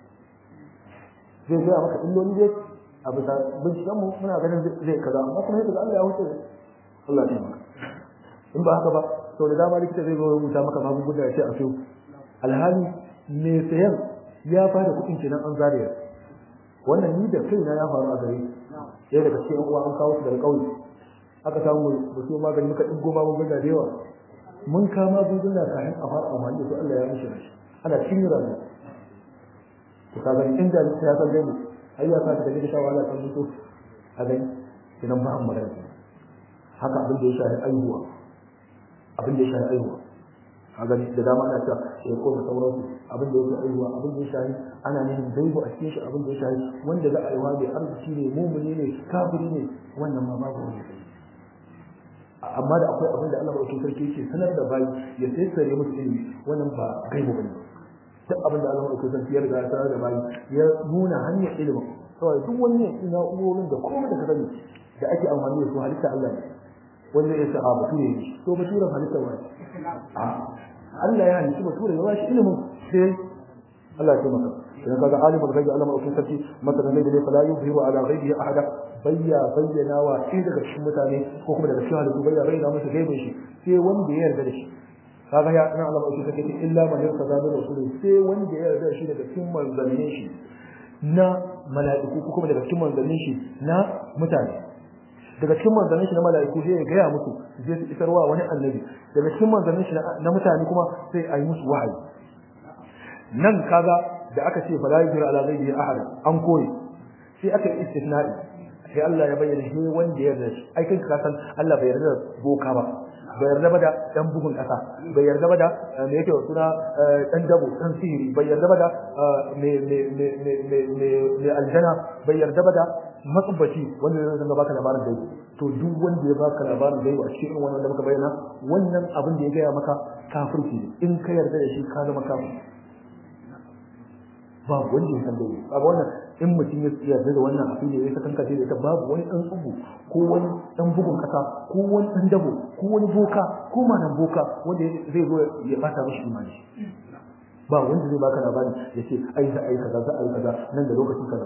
zai gaya maka illoli dai a bisa binciken mu muna ganin zai kaza amma kuma yadda Allah ya wuce Allah ya maka in ba haka ba sau da dama likita zai zo rubuta maka magunguna ya ce a so alhali mai sayan ya fara kuɗin kenan an zariya wannan ni da kaina ya faru a gare sai daga cikin uwa an kawo su daga ƙauye aka samu da su magani muka ɗigo magunguna da yawa mun kama magunguna kafin a fara amfani da su Allah ya mishi rashi ana cikin rayuwa to ka gani inda ya san gani ai ya sa ka da shawa Allah kan mutu a gani idan ba an magana haka abin da ya shafi aihuwa abin da ya shafi aihuwa a gani da dama ana cewa ya koma sauransu abin da yake aiwa abin da ya shahi ana neman gaibu a cikin shi abin da ya shahi wanda za a aiwa mai arziki ne mumuni ne kafiri ne wannan ma babu wani sai amma da akwai abin da Allah madaukakin sarki yake sanar da bayi ya sassare musu ilimi wannan ba gaibu bane duk abin da Allah madaukakin sarki ya riga ya sanar da bayi ya nuna hanyar ilimin saboda duk wani na'urorin da komai da ka sani da ake amfani da su halitta Allah ne wanda ya sa a bature ne to baturen halitta wani Allah ya halitta bature ya bashi ilimin sai Allah ya taimaka idan kaga alimul ghaibi Allah mai sarki masalan ne da fala yuzhiru ala ghaibihi ahada bayya bayyana wa sai daga cikin mutane ko kuma daga cikin halittu bayya bayyana masa gaibin shi sai wanda ya yarda da shi kaga ya nan Allah mai sarki illa man yarda da rasulun sai wanda ya yarda da shi daga cikin manzannin shi na mala'iku ko kuma daga cikin manzannin shi na mutane daga cikin manzannin shi na mala'iku sai ya gaya musu zai su isarwa wani annabi daga cikin manzannin shi na mutane kuma sai a yi musu wahayi nan kaga da aka ce fala yuzira ala ghaibi ahad an koyi sai aka yi istisna'i sai Allah ya bayyana shi wanda ya yarda shi ai kai ka san Allah bai yarda da boka ba bai yarda ba da dan bugun kasa bai yarda ba da me yake suna dan dabo dan sihiri bai yarda ba da me me me me me me aljana bai yarda ba da matsubbaci wanda zai zanga baka labarin dai to duk wanda ya baka labarin dai a cikin wannan da muka bayyana wannan abin da ya gaya maka kafirci in ka yarda da shi ka zama kafir babu wanda ya san dai kaga wannan in mutum ya yarda da wannan abin da ya saka kanka da ita babu wani dan tsubu ko wani dan bugun kasa ko wani dan dabo ko wani boka ko manan boka wanda zai zo ya bata mishi imani ba wanda zai baka labari ya ce ai za a yi kaza za a yi kaza nan da lokacin kaza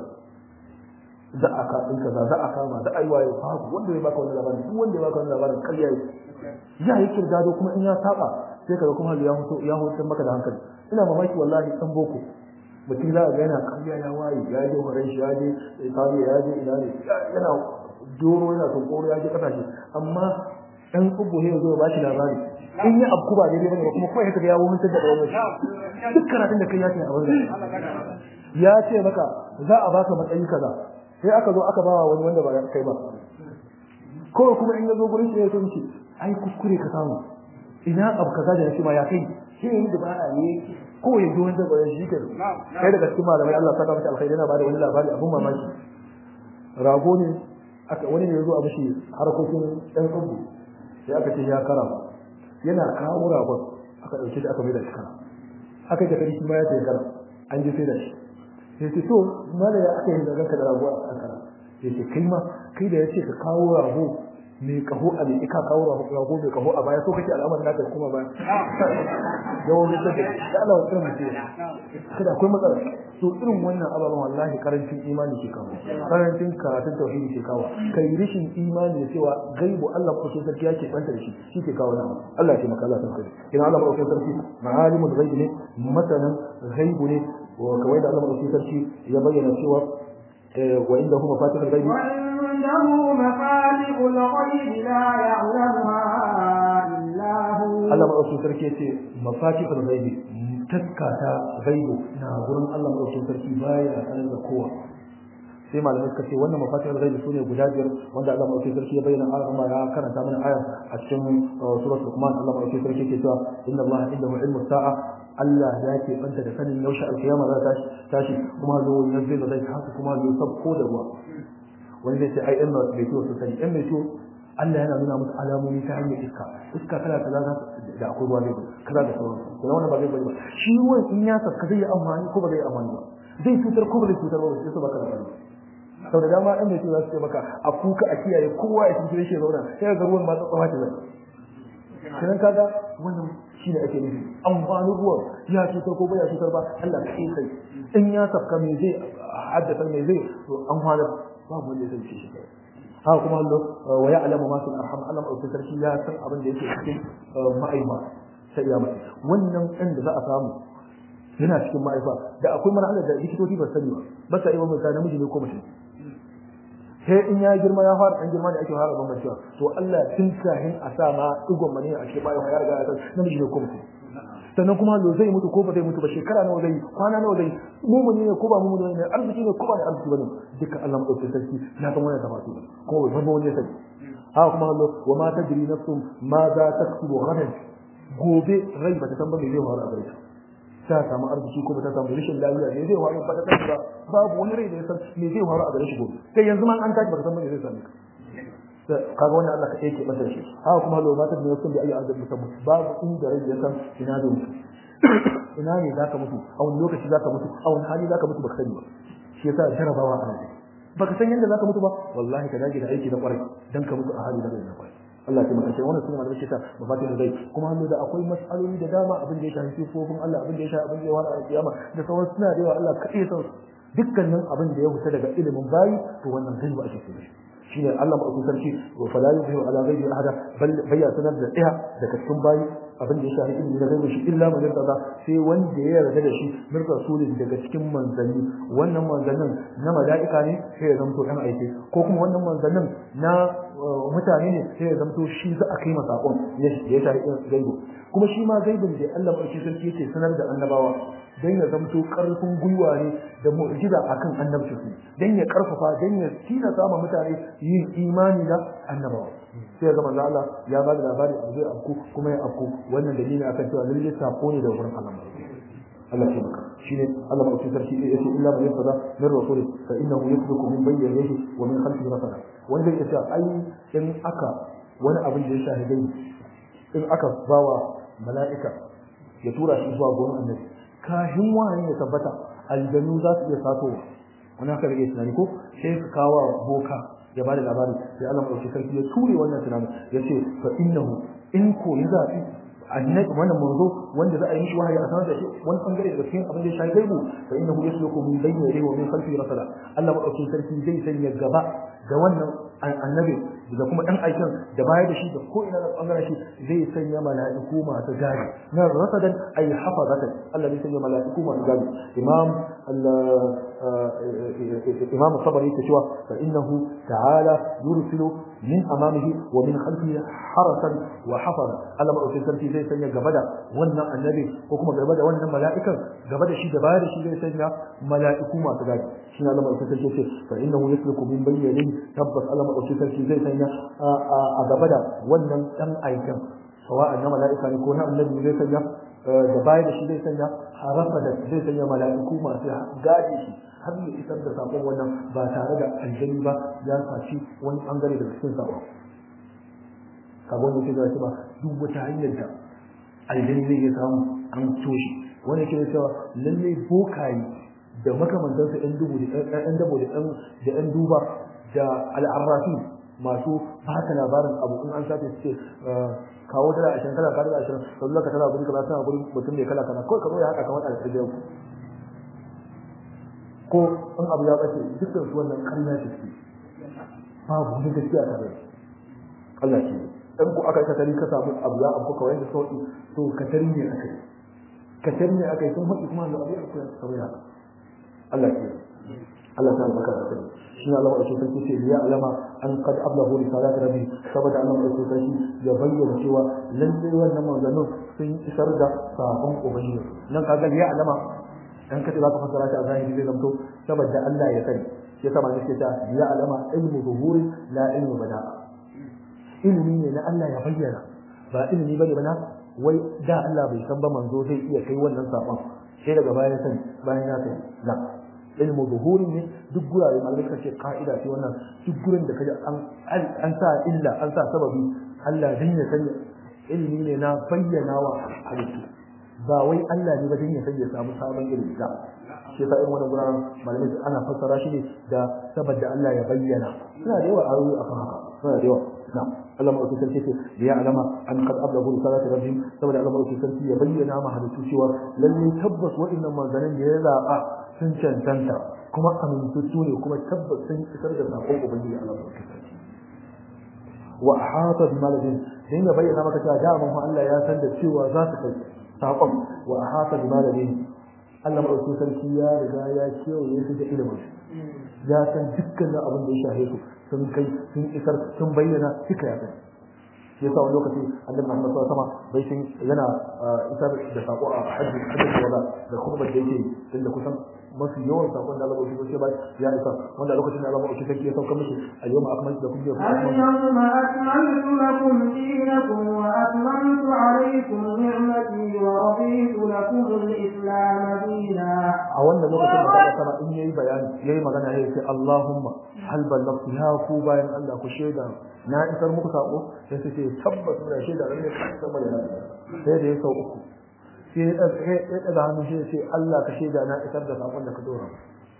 za a ka in kaza za a kama za a yi waye babu wanda zai baka wannan labarin duk wanda ya baka wannan labarin ƙarya yake ya yi kirdado kuma in ya saba sai kaga kuma ya hoto ya hoto maka da hankali ina mamaki wallahi dan boko mutum za a ga yana ƙarya ya waye ya je horon shi ya je Italiya ya je ina ne yana doro yana tunkoro ya je kasashe amma ɗan tsubu ne zo ba shi labari in yi abu ba daidai bane kuma kawai haka ya wuce da bayan duk karatun da kai ya ce a wannan ya ce maka za a baka matsayi kaza sai aka zo aka bawa wani wanda ba ya kai ba ko kuma in ya zo gurin shi ya so miki ai kuskure ka samu ina abu kaza da shi ma ya kai shi ne da ba ne ko ya zo wanda ba ya shi ke kai daga cikin malamai Allah saka mata alkhairi yana bada wani labari abun mamaki rago ne aka wani ne ya zo a mishi harkokin ɗan tsubu sai aka ce ya kara yana kawo ragon aka ɗauke shi aka mai da shi kara aka yi takari shi ma ya ce kara an ji sai da shi sai ce to mala ya aka yi da ranka da rago a kara sai ce kai ma kai da ya ce ka kawo rago mai kaho a mai ka kawo rago mai kaho a baya so kake al'amarin naka kuma baya yawon da take da Allah wata mutum kada akwai matsala to irin wannan ababen wallahi karancin imani ke kawo karancin karatun tauhidi ke kawo kai rishin imani da cewa gaibu Allah ko sai sarki yake banta da shi shi ke kawo nan Allah ya taimaka Allah ta kai ina Allah ko sarki ma'alimul ghaib ne masanan ghaibu ne wa kawai da Allah ko sarki ya bayyana cewa wa inda huma fatihul ghaib وعنده مفاتح الغيب لا يعلمها إلا هو Allah maɗaukin sarki ya ce mafatihul ghaibi taska ta ghaibu na gurin Allah maɗaukin sarki baya sanar da kowa sai malamai suka ce wannan mafatihul ghaibi sune guda biyar wanda Allah maɗaukin sarki ya bayyana a amma ya karanta mana ayar a cikin suratul Luqman Allah maɗaukin sarki ke cewa inna Allah indahu ilmu sa'a Allah ya ke banta da sanin yaushe alkiyama za ta tashi kuma zo yanzu da zai haka kuma zo sabko da ruwa wani zai ce ai ɗan mai ciwo sun sani ɗan mai ciwo Allah yana nuna musu alamomi ta hanyar iska iska kala kaza za da akwai ruwa zai kaza da sauran kuma wannan ba zai bari ba shi ruwan in ya saka zai yi amfani ko ba zai yi amfani ba zai cutar ko ba zai cutar ba sai su baka da bari sau da dama ɗan mai ciwo za su ce maka a kuka a kiyaye kowa ya cikin shi ya zauna sai ga ruwan ma tsatsawa ce zai kiran kaga wannan shi ne ake nufi amfanin ruwan ya cutar ko bai ya cutar ba Allah ka sai in ya safka me zai haddasa me zai to an hana babu wanda zai ce shi haka kuma Allah wa ya'lamu ma fil arham Allah mai sarki ya san abin da yake cikin ma'aifa sai ya mace wannan ɗan da za a samu yana cikin ma'aifa da akwai marhalar da likitoci ba sani ba ba sa iya bambanta namiji ne ko mace sai in ya girma ya fara dan girma ne ake fara bambancewa to Allah tun kahin a sa ma digon mani a cikin bayan ya riga ya san namiji ne ko mace sannan kuma lo zai mutu ko ba zai mutu ba shekara nawa zai kwana nawa zai mumuni ne ko ba mumuni ne arziki ne ko ba ne arziki bane duka Allah madaukakin sarki ya san wannan tafatu ko bai san wani sai haka kuma Allah wa ma tadri nafsun ma za taktubu ghadan gobe rai ba ta san ba me zai faru a gare ta ta samu arziki ko ba ta samu rashin lafiya ne zai faru ba ta san ba babu wani rai da ya san me zai faru a gare shi gobe sai yanzu ma an tashi ba ta san me zai same ka kaga wannan Allah ka yake masa shi haka kuma lo mata da yasun da ayi azab musamman babu inda rai ya san ina da mutu ina ne zaka mutu a wani lokaci zaka mutu a wani hali zaka mutu baka sani ba shi yasa jarabawa a nan baka san yanda zaka mutu ba wallahi ka dage da aiki na kwarai dan ka mutu a hali na na kwarai Allah ya taimaka wannan sunan da shi ta mafatin dai kuma hannu da akwai mas'aloli da dama abin da ya shafi sifofin Allah abin da ya shafi abin da ya wara a kiyama da sauran suna da yawa Allah kaɗai san dukkanin abin da ya fita daga ilimin bayi to wannan gaiba ake so shine Allah mai sarki wa fala yuhiru ala ghaibi ahada bal bayya sanar da daya daga cikin bayi abin da ya shafi ilimi na gaibi shi illa man yarda sai wanda ya yarda da shi min rasulin daga cikin manzanni wannan manzannin na mala'ika ne sai ya zanto dan aike ko kuma wannan manzannin na mutane ne sai ya zanto shi za a kai masa sakon ya shafi gaibi kuma shi ma gaibin da Allah mai sarki yake sanar da annabawa dan ya zamto karfin gwiwa ne da mu'jiza akan annabci su dan ya karfafa dan ya tina sama mutane yin imani da annabawa sai ga manzo Allah ya ba da labari a zai afku kuma ya afku wannan dalili akan cewa lalle sako ne da wurin Allah Allah ya baka shine Allah ma usul sarki ya ce illa man yafada min rasul fa innahu yasluku min bayni yadihi wa min khalfihi rasala wanda ya ce ai in aka wani abin da ya shahidai in aka bawa mala'ika ya tura shi zuwa gurin annabi kashin wahayi ya tabbata aljanu za su iya satowa wani haka rage tunani ko sai ka kawo boka ya bada labari sai Allah mai sarki ya ture wannan tunanin ya ce fa innahu in ko ya zafi annabi wannan manzo wanda za a yi mishi wahayi a sanar da shi wani bangare daga cikin abin da ya shafi gaibu fa innahu yasluku min bayni yadayhi wa min khalfihi rasala Allah madaukakin sarki zai sanya gaba ga wannan annabi da kuma dan aikin da baya da shi da ko ina da bangaren shi zai sanya mala'iku masu gadi na rasadan ay hafazatan Allah zai sanya mala'iku masu gadi imam imam sabari yake cewa fa innahu ta'ala yursilu min amamihi wa min khalfihi harasan wa hafaza Allah madaukakin sarki zai sanya gaba da wannan annabi ko kuma gaba da wannan mala'ikan gaba da shi da baya da shi zai sanya mala'iku masu gadi shi ne Allah madaukakin sarki ce fa innahu yasluku min bayni yadayhi tabbas Allah madaukakin sarki zai sanya a gaba da wannan dan aikin sawa'an na mala'ika ne ko na annabi zai sanya da baya da shi zai sanya harafa da zai sanya mala'iku masu gadi shi har ya isar da sakon wannan ba tare da aljani ba ya saci wani bangare daga cikin sakon kagon yake da cewa duk wata hanyar da aljani zai iya samu an toshe wani yake cewa lalle bokaye da makamantansa yan dubu da yan dabo da yan duba da al'arrafi masu baka labarin abu in an sace su ce kawo dala ashirin kala ka dala ashirin ka zuwa ka tana guri kaza tana guri mutum mai kala kaza kawai ka zo ya haka kamar a da ko in abu ya bace dukkan su wannan kalla ce ce babu wani gaskiya tare Allah ce in ku aka katari ka samu abu ya abu kawai da sauki to katari ne aka yi katari ne aka yi sun haɗu kuma da abu ya akwai kawai haka Allah ce Allah ta baka da kai shi Allah wa sarki ce ya alama an qad ablahu risalat rabbi saboda Allah wa sarki ya bayyana cewa lalle wannan manzannin sun isar da sakon ubangiji nan kaga ya alama dan kace zaka fassara ta a zahiri zai zamto saboda Allah ya sani sai sama ne ta ya alama ilmu zuhuri la ilmu bada'a ilimi ne na Allah ya bayyana ba ilimi bane bana wai da Allah bai san ba manzo zai iya kai wannan sakon sai daga baya ya sani bayan ya sani la ilmu zuhuri ne duk gurare malamai suka ce ka'ida ce wannan duk gurin da kaje an an sa illa an sa sababi Allah dan ya sani ilimi ne na bayyana wa halittu ba wai Allah ne ba dan ya sani ya samu sabon ilimi da shi yasa irin wannan guraren malamai ana fassara shi ne da saboda Allah ya bayyana suna da yawa ayoyi akan haka suna da yawa na'am Allah ma ɗauki sarki ce ya alama an kad ablagu risalati rabbihim saboda Allah ma ɗauki sarki ya bayyana ma halittu cewa lalle tabbas waɗannan manzanin da ya zaɓa sun cancanta kuma amintattu ne kuma tabbas sun isar da sakon ubangiji Allah ma ɗauki sarki wa ahata bi maladin dan ya bayyana maka cewa da mun Allah ya san da cewa za su kai sakon wa ahata bi maladin Allah ma ɗauki sarki ya riga ya kewaye su da ilimin ya san dukkan abin da ya shahe su sun kai sun isar sun bayyana duka ya sani shi yasa wani lokaci annabi Muhammad sallallahu alaihi wasallam bai shin yana isar da sako a hajji hajji wala da kuma da yake tunda kusan mafi yawan sakon da Allah bai shi ba ya isa wanda lokacin da Allah bai shi ya sauka mishi al-yawma akmaltu lakum dinakum اليوم أكملت لكم دينكم وأتممت عليكم نعمتي ورضيت لكم الإسلام دينا a wannan lokacin da Allah sama in yayi bayani yayi magana yayi sai Allahumma hal ballagtu ya ku bayan Allah ku sheda na isar muku sako sai sai tabbas muna sheda ran ne kan sama da sai da ya sau uku sai ya daga hannu sai sai Allah ka sheda na isar da sakon da ka dora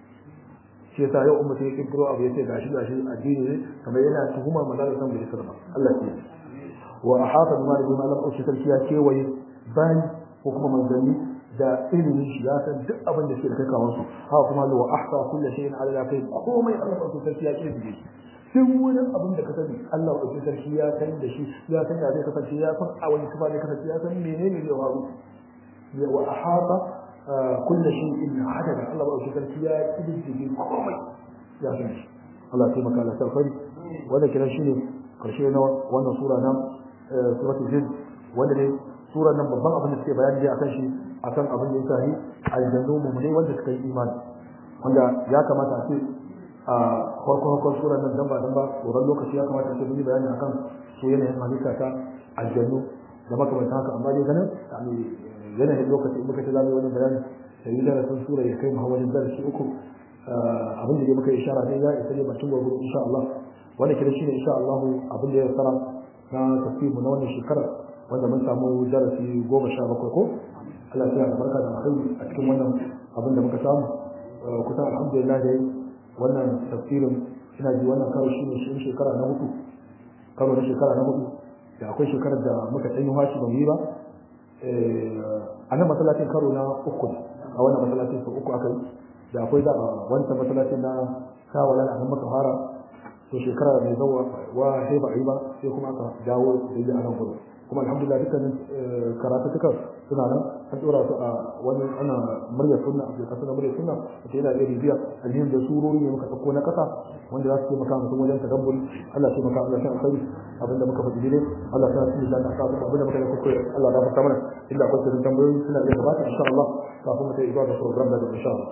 shi yasa yau ummata ya kirkiro abu yace gashi gashi addini ne kamar yana tuhumar magana san bai isar ba Allah ya wa ahata bima da malam aushi sarki ya kewaye bayan ko kuma manzanni da ilimin shi ya san duk abin da ke da kai kawo su haka kuma wa ahsa kullu shay'in ala la kai komai Allah ba sarki ya kirkire shi duk wani abin da ka sani Allah ba sarki ya san da shi ya san da zai kasance ya san a wani kuma zai kasance ya san menene zai faru ya wa ahata kullu shay'in adada Allah ba sarki ya kirkire komai ya san shi Allah ya taimaka Allah sarfari wanda kiran shi ne karshe na wannan sura na suratul jin wanda ne sura nan babban abin da suke bayani dai akan shi akan abin da ya shahi aljannu mu'minai wanda suka yi imani wanda ya kamata a ce a farko farkon sura nan dan ba dan ba tsoron lokaci ya kamata a ce mun yi bayani akan su yanayin halitta ta aljannu da makamanta haka amma dai ganin yanayin lokaci in muka ce za mu yi wannan bayani sai yi darasin sura ya kai muhammadin darasi uku abin da dai muka ishara ne ya isa ne bakin gwagwaro insha Allah wanda kira shi ne insha Allah abin da ya fara na tafsiru na wannan shekara wanda mun samu darasi goma sha bakwai ko Allah ya barka da alkhairi a cikin wannan abin da muka samu kusan alhamdulillah dai wannan tafsirin ina ji wannan karo shi ne shi shekara na hudu karo na shekara na hudu da akwai shekarar da muka ɗanyi washi ba mu yi ba a nan masallacin karo na uku a wannan masallacin su uku aka yi da akwai da wancan masallacin na shawala a nan maka fara to shekara mai zawa wa sai ba a yi ba sai kuma aka dawo da yi a nan gudu kuma alhamdulillah dukkanin karatutukan suna nan an dora su a wani ana muryar sunna a kasa na muryar sunna da yana iya bibiya alhim da surori ne muka ɗauko na ƙasa wanda za su taimaka mutum wajen tadabburi Allah ya taimaka Allah ya alkhairi abinda muka faɗi dai Allah ya tsaya da aka abinda muka yi kuskure Allah ya fata mana inda akwai sirrin tambayoyi suna iya gabata insha Allah kafin mu kai zuwa da program da insha Allah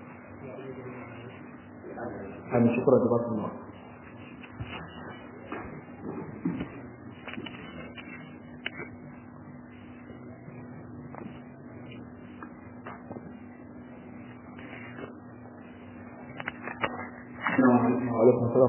Amin shukran da basu Allah وعليكم السلام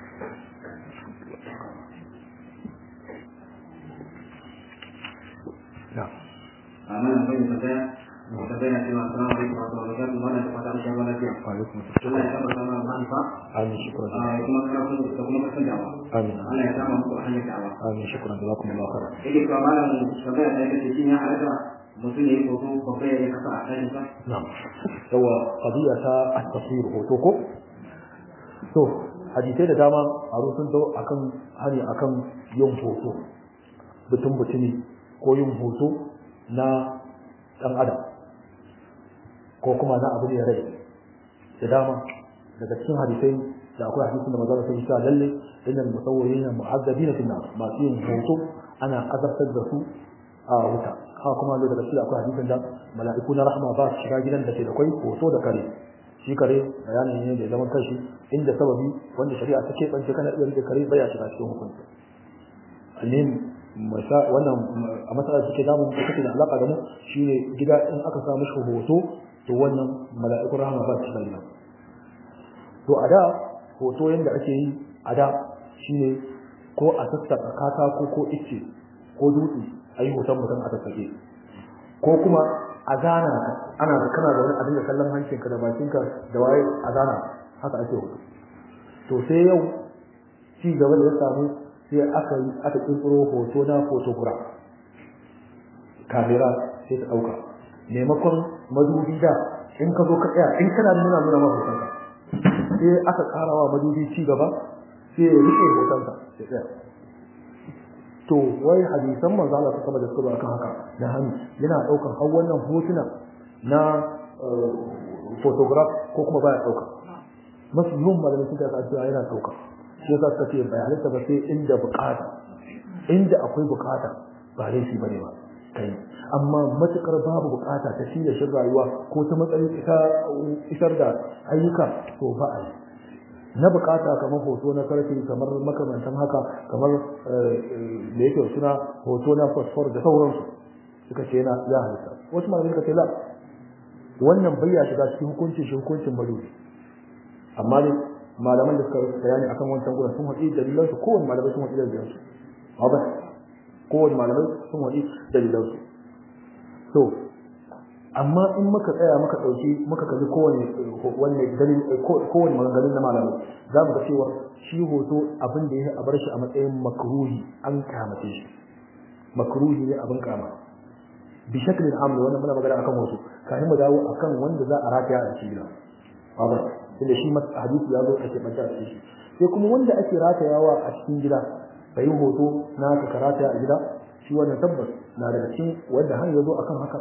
نعم Amin akwai da tambaya tambaya cewa assalamu alaikum wa rahmatullahi wa barakatuh wannan da fata an shawo lafiya وعليكم Allah السلام ya tabbata mana mahaifa آمين شكرا a kuma karatu da kuma kasan dawa آمين Allah ya kama muku hanyar dawa آمين شكرا جزاكم الله خيرا yake cewa malam tambaya ta yake shin ya halatta mutum ya yi hoto babba ya yi kasa a ɗakin sa نعم هو قضية التصوير هوتوكو to hadisai da dama a sun zo akan hani akan yin hoto butun butumi ko yin hoto na dan adam ko kuma na abu ne rai da dama daga cikin hadisai da akwai hadisin da manzo sai ya lalle innal musawwirin mu'azzabina fil nar masu yin hoto ana azabtar da su a wuta haka kuma daga cikin akwai hadisin da mala'iku na rahma ba su shiga gidan da ke da kai hoto da kare shi kare bayanin ne da zaman kanshi inda sababi wanda shari'a ta keɓance kana iya rike kare baya shiga cikin hukunci alim wannan a matsalar da suke damu da take da alaka da mu shine gida in aka sa mishi hoto to wannan mala'ikun rahama ba su shiga gidan to a da hoto yanda ake yi a da shine ko a sassaka katako ko icce ko dutse a yi hoton mutum a sassake ko kuma a zana ka ana da kana da wani abin da kallon hancinka da bakinka da waye a zana haka ake hoto to sai yau ci gaba da ya samu sai aka yi aka kirkiro hoto na photograph kamera sai ta dauka maimakon madubi da in ka zo ka tsaya in kana nuna nuna ma hotonka sai aka karawa madubi ci gaba sai ya rike hotonka sai tsaya to wai hadisan manzo Allah suka da suka akan haka da hannu yana daukar har wannan hotuna na photograph ko kuma baya dauka masu yawan malamin suka ka cewa yana dauka shi yasa suka ce bai halitta ba sai inda bukata inda akwai bukata ba laifi bane ba kai amma matukar babu bukata ta shi da shin rayuwa ko ta matsayin ita isar da ayyuka to ba a yi na bukata kamar hoto na karfe kamar makamantan haka kamar da yake suna hoto na fosfor da sauransu suka ce yana ya halitta wasu malamai suka ce la wannan bayya shiga cikin hukuncin shi hukuncin maduri amma dai malaman da suka bayani akan wancan gurin sun haɗi dalilan su kowane malamai sun haɗi dalilan su ba kowane malamai sun haɗi dalilan su to amma in muka tsaya muka ɗauki muka kalli kowane wanne dalil kowane maganganun na malamai za mu ga cewa shi hoto abin da ya a bar shi a matsayin makruhi an kamace shi makruhi ne abin kama bi shaklin amr wannan muna magana akan hoto kafin mu dawo akan wanda za a rataya a cikin gida ba tunda shi hadisi ya zo a keɓanta a cikin shi sai kuma wanda ake ratayawa a cikin gida bai hoto na ka rataya a gida shi wannan tabbas na daga cikin wanda har ya zo akan haka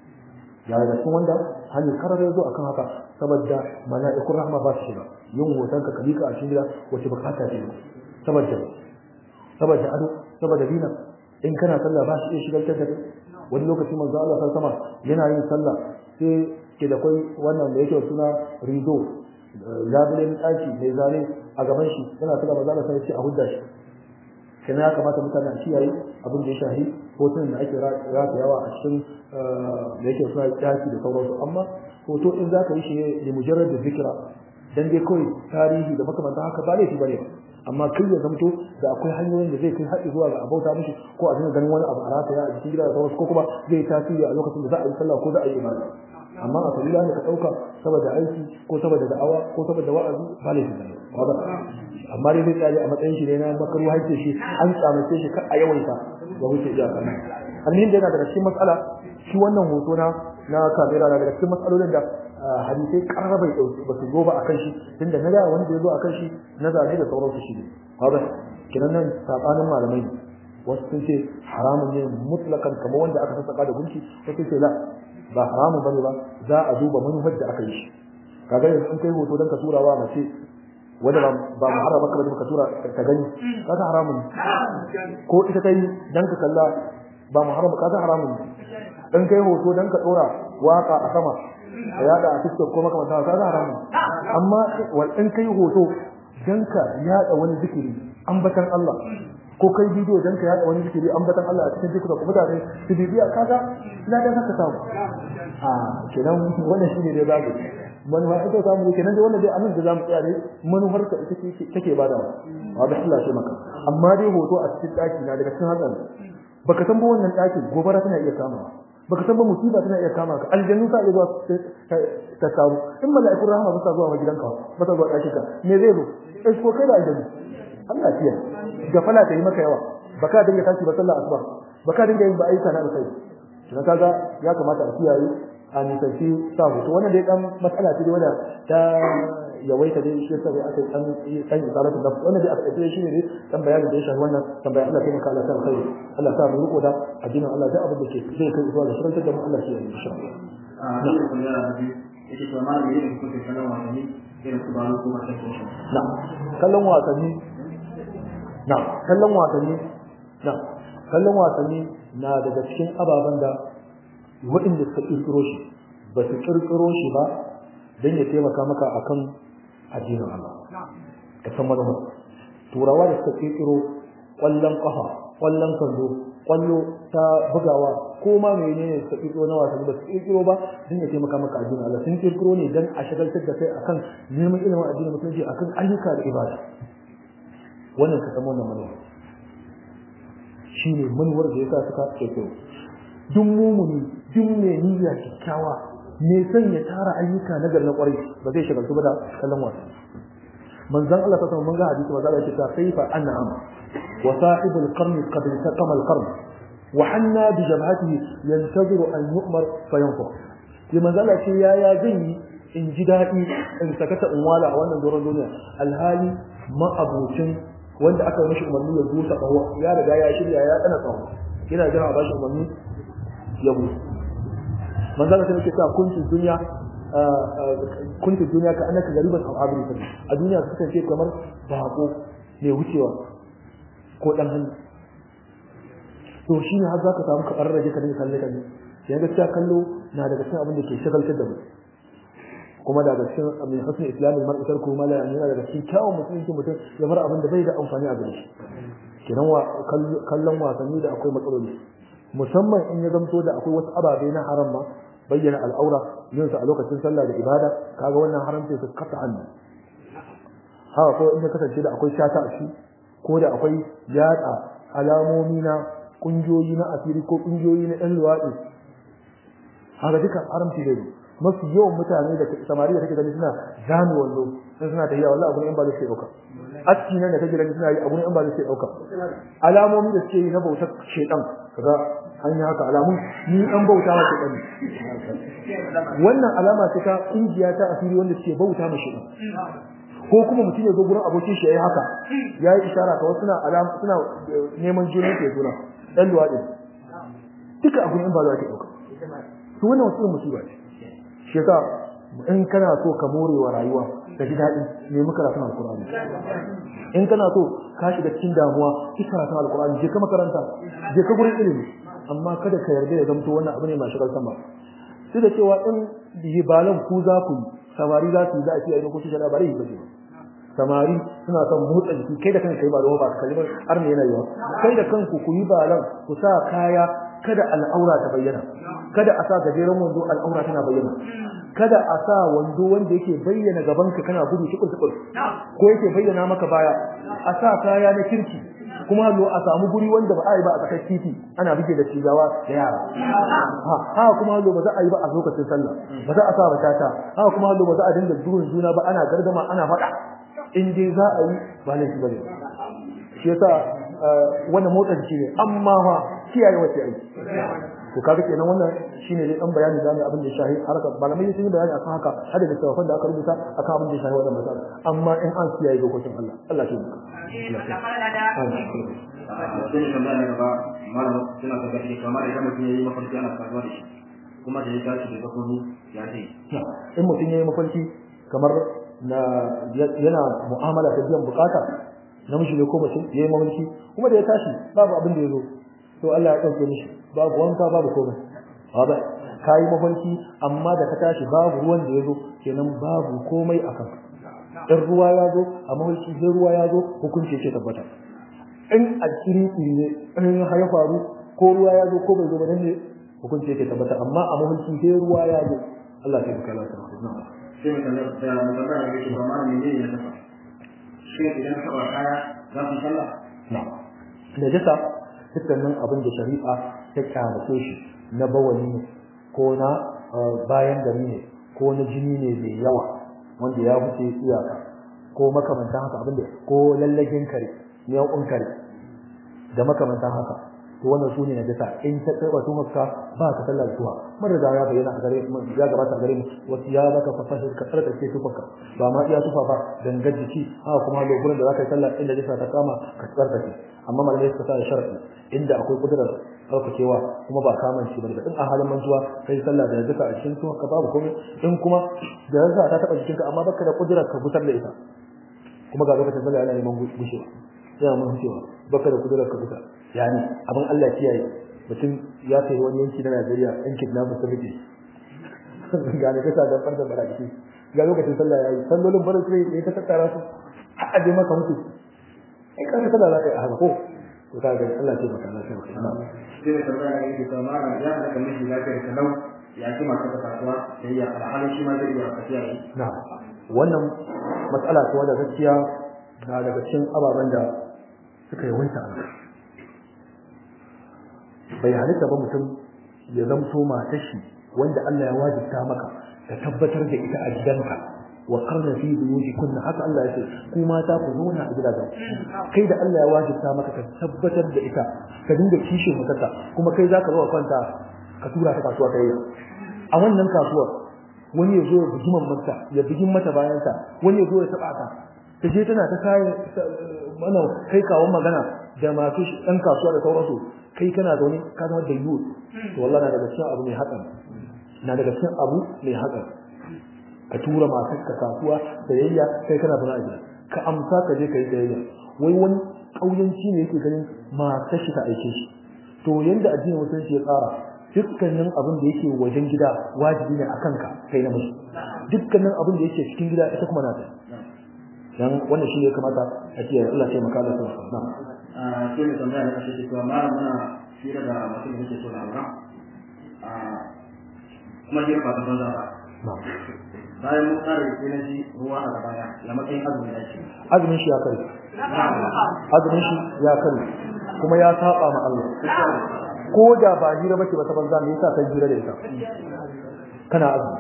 ya da cikin wanda hanyar karar ya zo akan haka saboda mala'ikun rahma ba su shiga yin hoton ka kalika a cikin gida wace bukata ce saboda saboda ado saboda dina in kana sallah ba shi iya shigar da kai wani lokaci manzo Allah sallallahu alaihi wasallam yana yin sallah sai ke da kai wannan da yake suna rido labulen daki mai zane a gaban shi yana sallah manzo Allah sai ya ce a hudda shi kana ya kamata mutane a kiyaye abin da ya shahi hotunan da ake ratayawa a cikin da yake suna daki da sauransu amma hoto in za ka yi shi ne mujarrad da zikira dan dai kawai tarihi da makamantan haka ba laifi bane amma kai ya zamto da akwai hanyoyin da zai kai haɗi zuwa ga abauta mishi ko a dinga ganin wani abu a rataya a cikin gida da sauransu ko kuma zai tasiri a lokacin da za a yi sallah ko za a yi ibada amma a sabila ne ka ɗauka saboda aiki ko saboda da'awa ko saboda wa'azi ba laifi bane amma dai zai tsaya a matsayin shi ne na makaru haice shi an tsamace shi kar a yawaita ba wuce iyaka almin da yana daga cikin matsala shi wannan hoto na na kamera na daga cikin matsalolin da hadisai karara bai dauki ba su zo ba akan shi tunda na da wani da ya zo akan shi na zane da sauransu shi ne haka kinan nan sabanin malamai ne wasu sun ce haramun ne mutlakan kamar wanda aka sassaka da gunki wasu ce la ba haramun bane ba za a duba manufar da aka yi shi kaga yanzu in kai hoto dan ka tura wa mace wanda ba ba muharram baka bane ka tura ka gani kaga haramun ko ita kai dan ka kalla ba muharram kaga haramun in kai hoto dan ka dora waka a sama ka yada a TikTok ko makamanta kaga haramun amma wal in kai hoto dan ka yada wani zikiri ambatan Allah ko kai bidiyo dan ka yada wani zikiri ambatan Allah a cikin TikTok mutane su bibiya kaga ina da ka samu a kenan wannan shine dai babu manufa ita samu kenan dai wannan dai anan da zamu tsaya ne manufar ka ita ce take badawa wa da Allah shi maka amma dai hoto a cikin daki na daga cikin hakan baka san ba wannan dakin gobara tana iya kama baka san ba musiba tana iya kama ka aljannu sa iya zuwa ta kawo in mala'ikun rahama ba sa zuwa gidanka ba sa zuwa dakin ka me zai zo eh ko kai da aljannu Allah ya gafala ta yi maka yawa baka dinga tashi ba sallah asuba baka dinga yin ba aika na sai dan kaga ya kamata a kiyaye a nisanci sa hoto wannan dai dan matsala ce wanda ta yawaita dai shi sai aka dan dan isalatu da wannan dai aka ce shi ne dan bayanin da ya shafi wannan tambaya Allah ya maka Allah ta alkhairi Allah ta mu riko da addinin Allah da abin da ke zai kai zuwa ga shirin da mu Allah shi ya yi insha Allah a cikin kullum da biyu yake to ma ne yake kuke kallon wasanni irin su balo ko mace ko na kallon wasanni na kallon wasanni na kallon wasanni na daga cikin ababen da waɗanda suka ƙirƙiro shi ba su ƙirƙiro shi ba don ya taimaka maka akan addinin Allah ka san manufar turawa da suka ƙirƙiro ƙwallon ƙafa ƙwallon kallo ƙwallo ta bugawa ko ma menene suka ƙirƙiro na wasanni ba su ƙirƙiro ba don ya taimaka maka addinin Allah sun ƙirƙiro ne don a shagaltar da kai akan neman ilimin addinin musulunci akan ayyuka da ibada wannan ka san wannan manufar shine manuwar da yasa suka ƙirƙiro duk mumuni duk mai niyya kyakkyawa me son ya tara ayyuka na gar na kwarai ba zai shagaltu ba da kallon wasa manzon Allah ta mun ga hadisi wa zalla ta kaifa an'am wa sahibul qarn qad taqama al qarn wa hanna bi jabhatihi yantaziru an yu'mar fa yanfur sai manzon Allah ce ya ya zan yi in ji daɗi in sakata in wala a wannan doron duniya alhali ma abocin wanda aka yi mishi umarni ya zuta ƙaho ya riga ya shirya ya tsana ƙaho yana jira a bashi umarni ya mutu manzala sai yake cewa kuntu duniya kuntu duniya ka annaka gariban aw abiri a duniya ka kasance kamar bako mai wucewa ko dan hannu to shine har zaka samu ka rarraje ka dinga kalle kalle sai gaskiya kallo na daga cikin abin da ke shagaltar da mu kuma daga cikin min husn islamin mar'i tarku ma la yana daga cikin kyawun musulunci mutum ya bar abin da bai da amfani a gare shi kenan wa kallon wasanni da akwai matsaloli musamman in ya zamto da akwai wasu ababe na haram ma bayyana al'aura yin a lokacin sallah da ibada kaga wannan haramci su kasa hannu haka ko in ya kasance da akwai shata a shi ko da akwai yatsa alamomi na kungiyoyi na asiri ko kungiyoyi na ɗan luwaɗi haka duka haramci zai mafi yawan mutane da samari da kake gani suna zame wallo sai suna tafiya wallahi abu ne in ba zai dauka aski nan da kake gani suna yi abu ne in ba zai dauka alamomi da suke yi na bautar shedan kaga an yi haka alamun ni an bauta wa shedan wannan alama ce ta kungiya ta asiri wanda suke bauta ma shedan ko kuma mutum ya zo gurin abokin shi yayi haka yayi isharar ka wasu suna alama suna neman juna ke juna dan luwadi duka abu ne in ba za ka dauka to wannan wasu musiba ce shi yasa in kana so ka more wa rayuwa ka ji daɗi ne muka karatun alkur'ani in kana so ka shiga cikin damuwa ki karatun alkur'ani je ka makaranta je ka gurin ilimi amma kada ka yarda ya zamto wannan abu ne mai shigar sama sai da cewa in yibalan ku za ku samari za su yi za a ce a ko shi labarai ba ce samari suna son motsa jiki kai da kanka kai ba da ba ka kalmar har ne yana yiwa kai da kanku ku yi balan ku sa kaya kada al'aura ta bayyana kada a sa gajeren wando al'aura tana bayyana kada a sa wando wanda yake bayyana gaban ka kana gudu shukul shukul ko yake bayyana maka baya a sa kaya na kirki kuma lo a samu guri wanda ba a yi ba a tsakar titi ana bige da cigawa da yara ha ha kuma lo ba za a yi ba a lokacin sallah ba za a sa batata ha kuma lo ba za a dinga duhun juna ba ana gardama ana faɗa in dai za a yi ba laifi bane shi yasa wannan motsa jiki ne amma fa kiyaye wace aiki to kaga kenan wannan shine dai dan bayani da abin da shahi harkar malamai sun yi bayani akan haka har da tawafan da aka rubuta akan abin da shahi wannan matsala amma in an kiyaye dokokin Allah Allah ya yi sai ne tambaya na gaba malam suna tabbata da kamar idan mutum ya yi mafarki ana saduwa da shi kuma da ya tashi da zakoni ya ce in mutum ya yi mafarki kamar na yana mu'amala ta biyan bukata namiji ne ko mace ya yi mafarki kuma da ya tashi babu abin da ya zo to Allah ya ɗauke mishi babu wanka babu komai ba ka yi mafarki amma da ka tashi babu ruwan da ya zo kenan babu komai a kanka in ruwa ya zo a mafarki sai ruwa ya zo hukunci yake tabbata in a kiri ne in ya faru ko ruwa ya zo ko bai zo ba nan ne hukunci yake tabbata amma a mafarki sai ruwa ya zo Allah ya baka lafiya sai mai tambaya da mai tambaya da yake ba ma ne ne ya tafa shi idan ka ba kaya za ku sallah na'am da jasa dukkanin abin da shari'a ta kyamace shi na bawani ne ko na bayan gari ne ko na jini ne mai yawa wanda ya wuce iyaka ko makamantan haka abin da ko lallagin kare yawan kare da makamantan haka to wannan sune na jasa in ta tsaba tun haka ba ka sallar zuwa mun riga ya bayyana a gare mu ya gabata a gare mu wasu ya baka fasahar ka tsarka ce tufarka ba ma iya tufa ba dangar jiki haka kuma lokutan da zaka yi sallah inda jasa ta kama ka tsarka ce amma malamai suka sa da sharadi inda akwai kudurar tsarkakewa kuma ba kaman shi ba in a halin mantuwa kai sallah da jasa a cikin tufarka babu komai in kuma da jasa ta taba jikinka amma baka da kudurar ka gusar da ita kuma ga lokacin sallah yana neman gushewa yana mun cewa baka da kudurar ka gusar yani abin Allah kiyaye mutum ya kai wani yanki na Najeriya yan kidnapper sun rike ga ne kasa da farda baraki ga lokacin sallah yayi sallolin barin sai ne ta tattara su har aje maka mutu ai ka ga sallah zaka yi haka ko to kaga Allah ce maka na sai sai mai tambaya da yake ba ma ya da kamar shi lafiyar ka lau ya ji masu ta kasuwa sai ya alhalin shi ma zai iya tafiya ne na wannan matsala ce wadda gaskiya na daga cikin ababen da suka yi wanta a bai halitta ba mutum ya zamto matar shi wanda Allah ya wajibta maka ka tabbatar da ita a gidanka wa qarna fi buyutikunna haka Allah ya ce ku mata ku zauna a gidajen kai da Allah ya wajibta maka ka tabbatar da ita ka dinga kishin mutarta kuma kai zaka zo kwanta ka tura ta kasuwa kai a wannan kasuwar wani ya zo ya bugi mata ya bugi mata bayansa wani ya zo ya taba ta ta je tana ta kai mana kai kawon magana da masu ɗan kasuwa da sauransu kai kana zaune ka zama da yiwu to wallahi na daga cikin abu mai hakan na daga cikin abu mai hakan ka tura matar ka kasuwa sayayya kai kana zaune a gida ka amsa ka je ka yi sayayya wai wani ƙauyanci ne yake ganin matar shi ta aike shi to yanda addinin musulunci ya tsara dukkanin abin da yake wajen gida wajibi ne akan ka kai na musu dukkanin abin da yake cikin gida ita kuma na ta dan wannan shi ne kamata a ce Allah ya maka da su na a sai mai tambaya da kashe cewa malam muna fira da mutum da yake so na aura a kuma jira ba ta banza ba bayan mun kare sai na ji ruwa a gabana ya matsayin azumi da shi azumin shi ya kare azumin shi ya kare kuma ya saba ma Allah ko da ba hira bace ba ta banza me yasa kai hira da ita kana azumi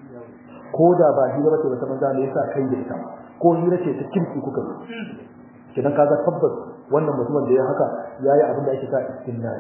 ko da ba hira bace ba ta banza me yasa kai da ita ko hira ce ta kirki kuka kidan kaga tabbas wannan mutumin da ya haka yayi abin da ake sa istinna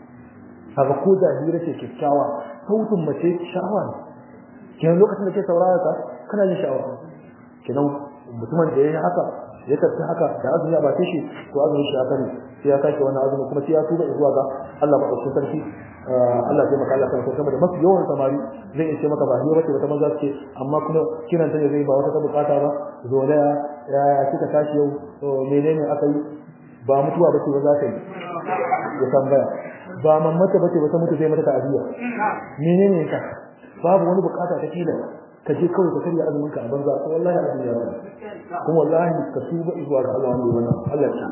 kaga ko da hira ce kyakkyawa sautin mace sha'awa ne kenan lokacin da ke saurara ka kana yin sha'awa kenan mutumin da yayi haka ya tafi haka da azumi ba ta shi to azumin shi haka ne sai ya sake wannan azumi kuma sai ya tuba zuwa ga Allah ba ɗauki sarki Allah zai maka Allah kan kuma da mafi yawan samari zai iya ce maka ba hiyo bace wata maza ce amma kuma kiran ta ne zai ba wata ta bukata ba zo da ya kika tashi yau to menene aka yi ba mutuwa bace ba za ka yi ya tambaya ba mamata bace ba ta mutu zai mata ta'aziyya menene ka babu wani bukata ta kila ka je kawai ka karya azumin ka a banza ko wallahi azumi ya bani kuma wallahi ka tuba zuwa ga Allah wanda wannan Allah ya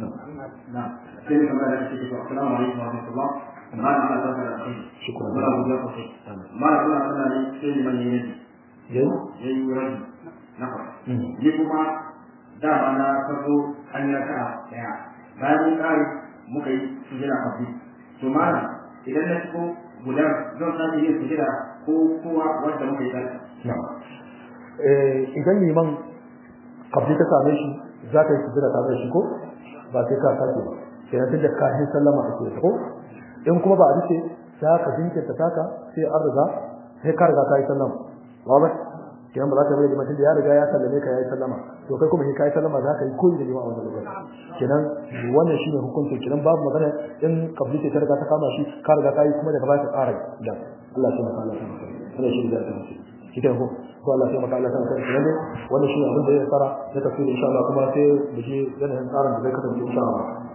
na sai mai tambaya da kashe cewa assalamu alaikum wa rahmatullah malam ana zaka da kai Shukran. muna godiya sosai malam kuna suna ne sai liman ya yi yayi ya yi rabi na fara ni kuma dama na farko an yi raka'a daya bayan mun kare muka yi sujada kafi to malam idan na shigo gudan zan sake yin sujada ko kowa wanda muka yi tare eh idan liman kabli ta same shi za ka yi sujjada tare da shi ko ba sai ka sake ba sai tun da kafin sallama ake ko in kuma ba a rike za ka jinkirta taka sai an riga sai ka riga ka yi sallama wa ba kenan ba za ka bari liman da ya riga ya sallame ka ya yi sallama to kai kuma sai ka yi sallama za ka yi koyi da liman a wannan lokaci kenan wannan shine hukunci kenan babu magana in kabli ce ta riga ta kama shi ka riga ka yi kuma daga baya ka ƙara da Allah ya maka Allah ya maka wannan shi da ta shi ko ko Allah ya maka Allah ya maka kenan wannan shi abin da ya fara da tafsiri insha Allah kuma sai da shi yanayin tsarin da zai kasance insha Allah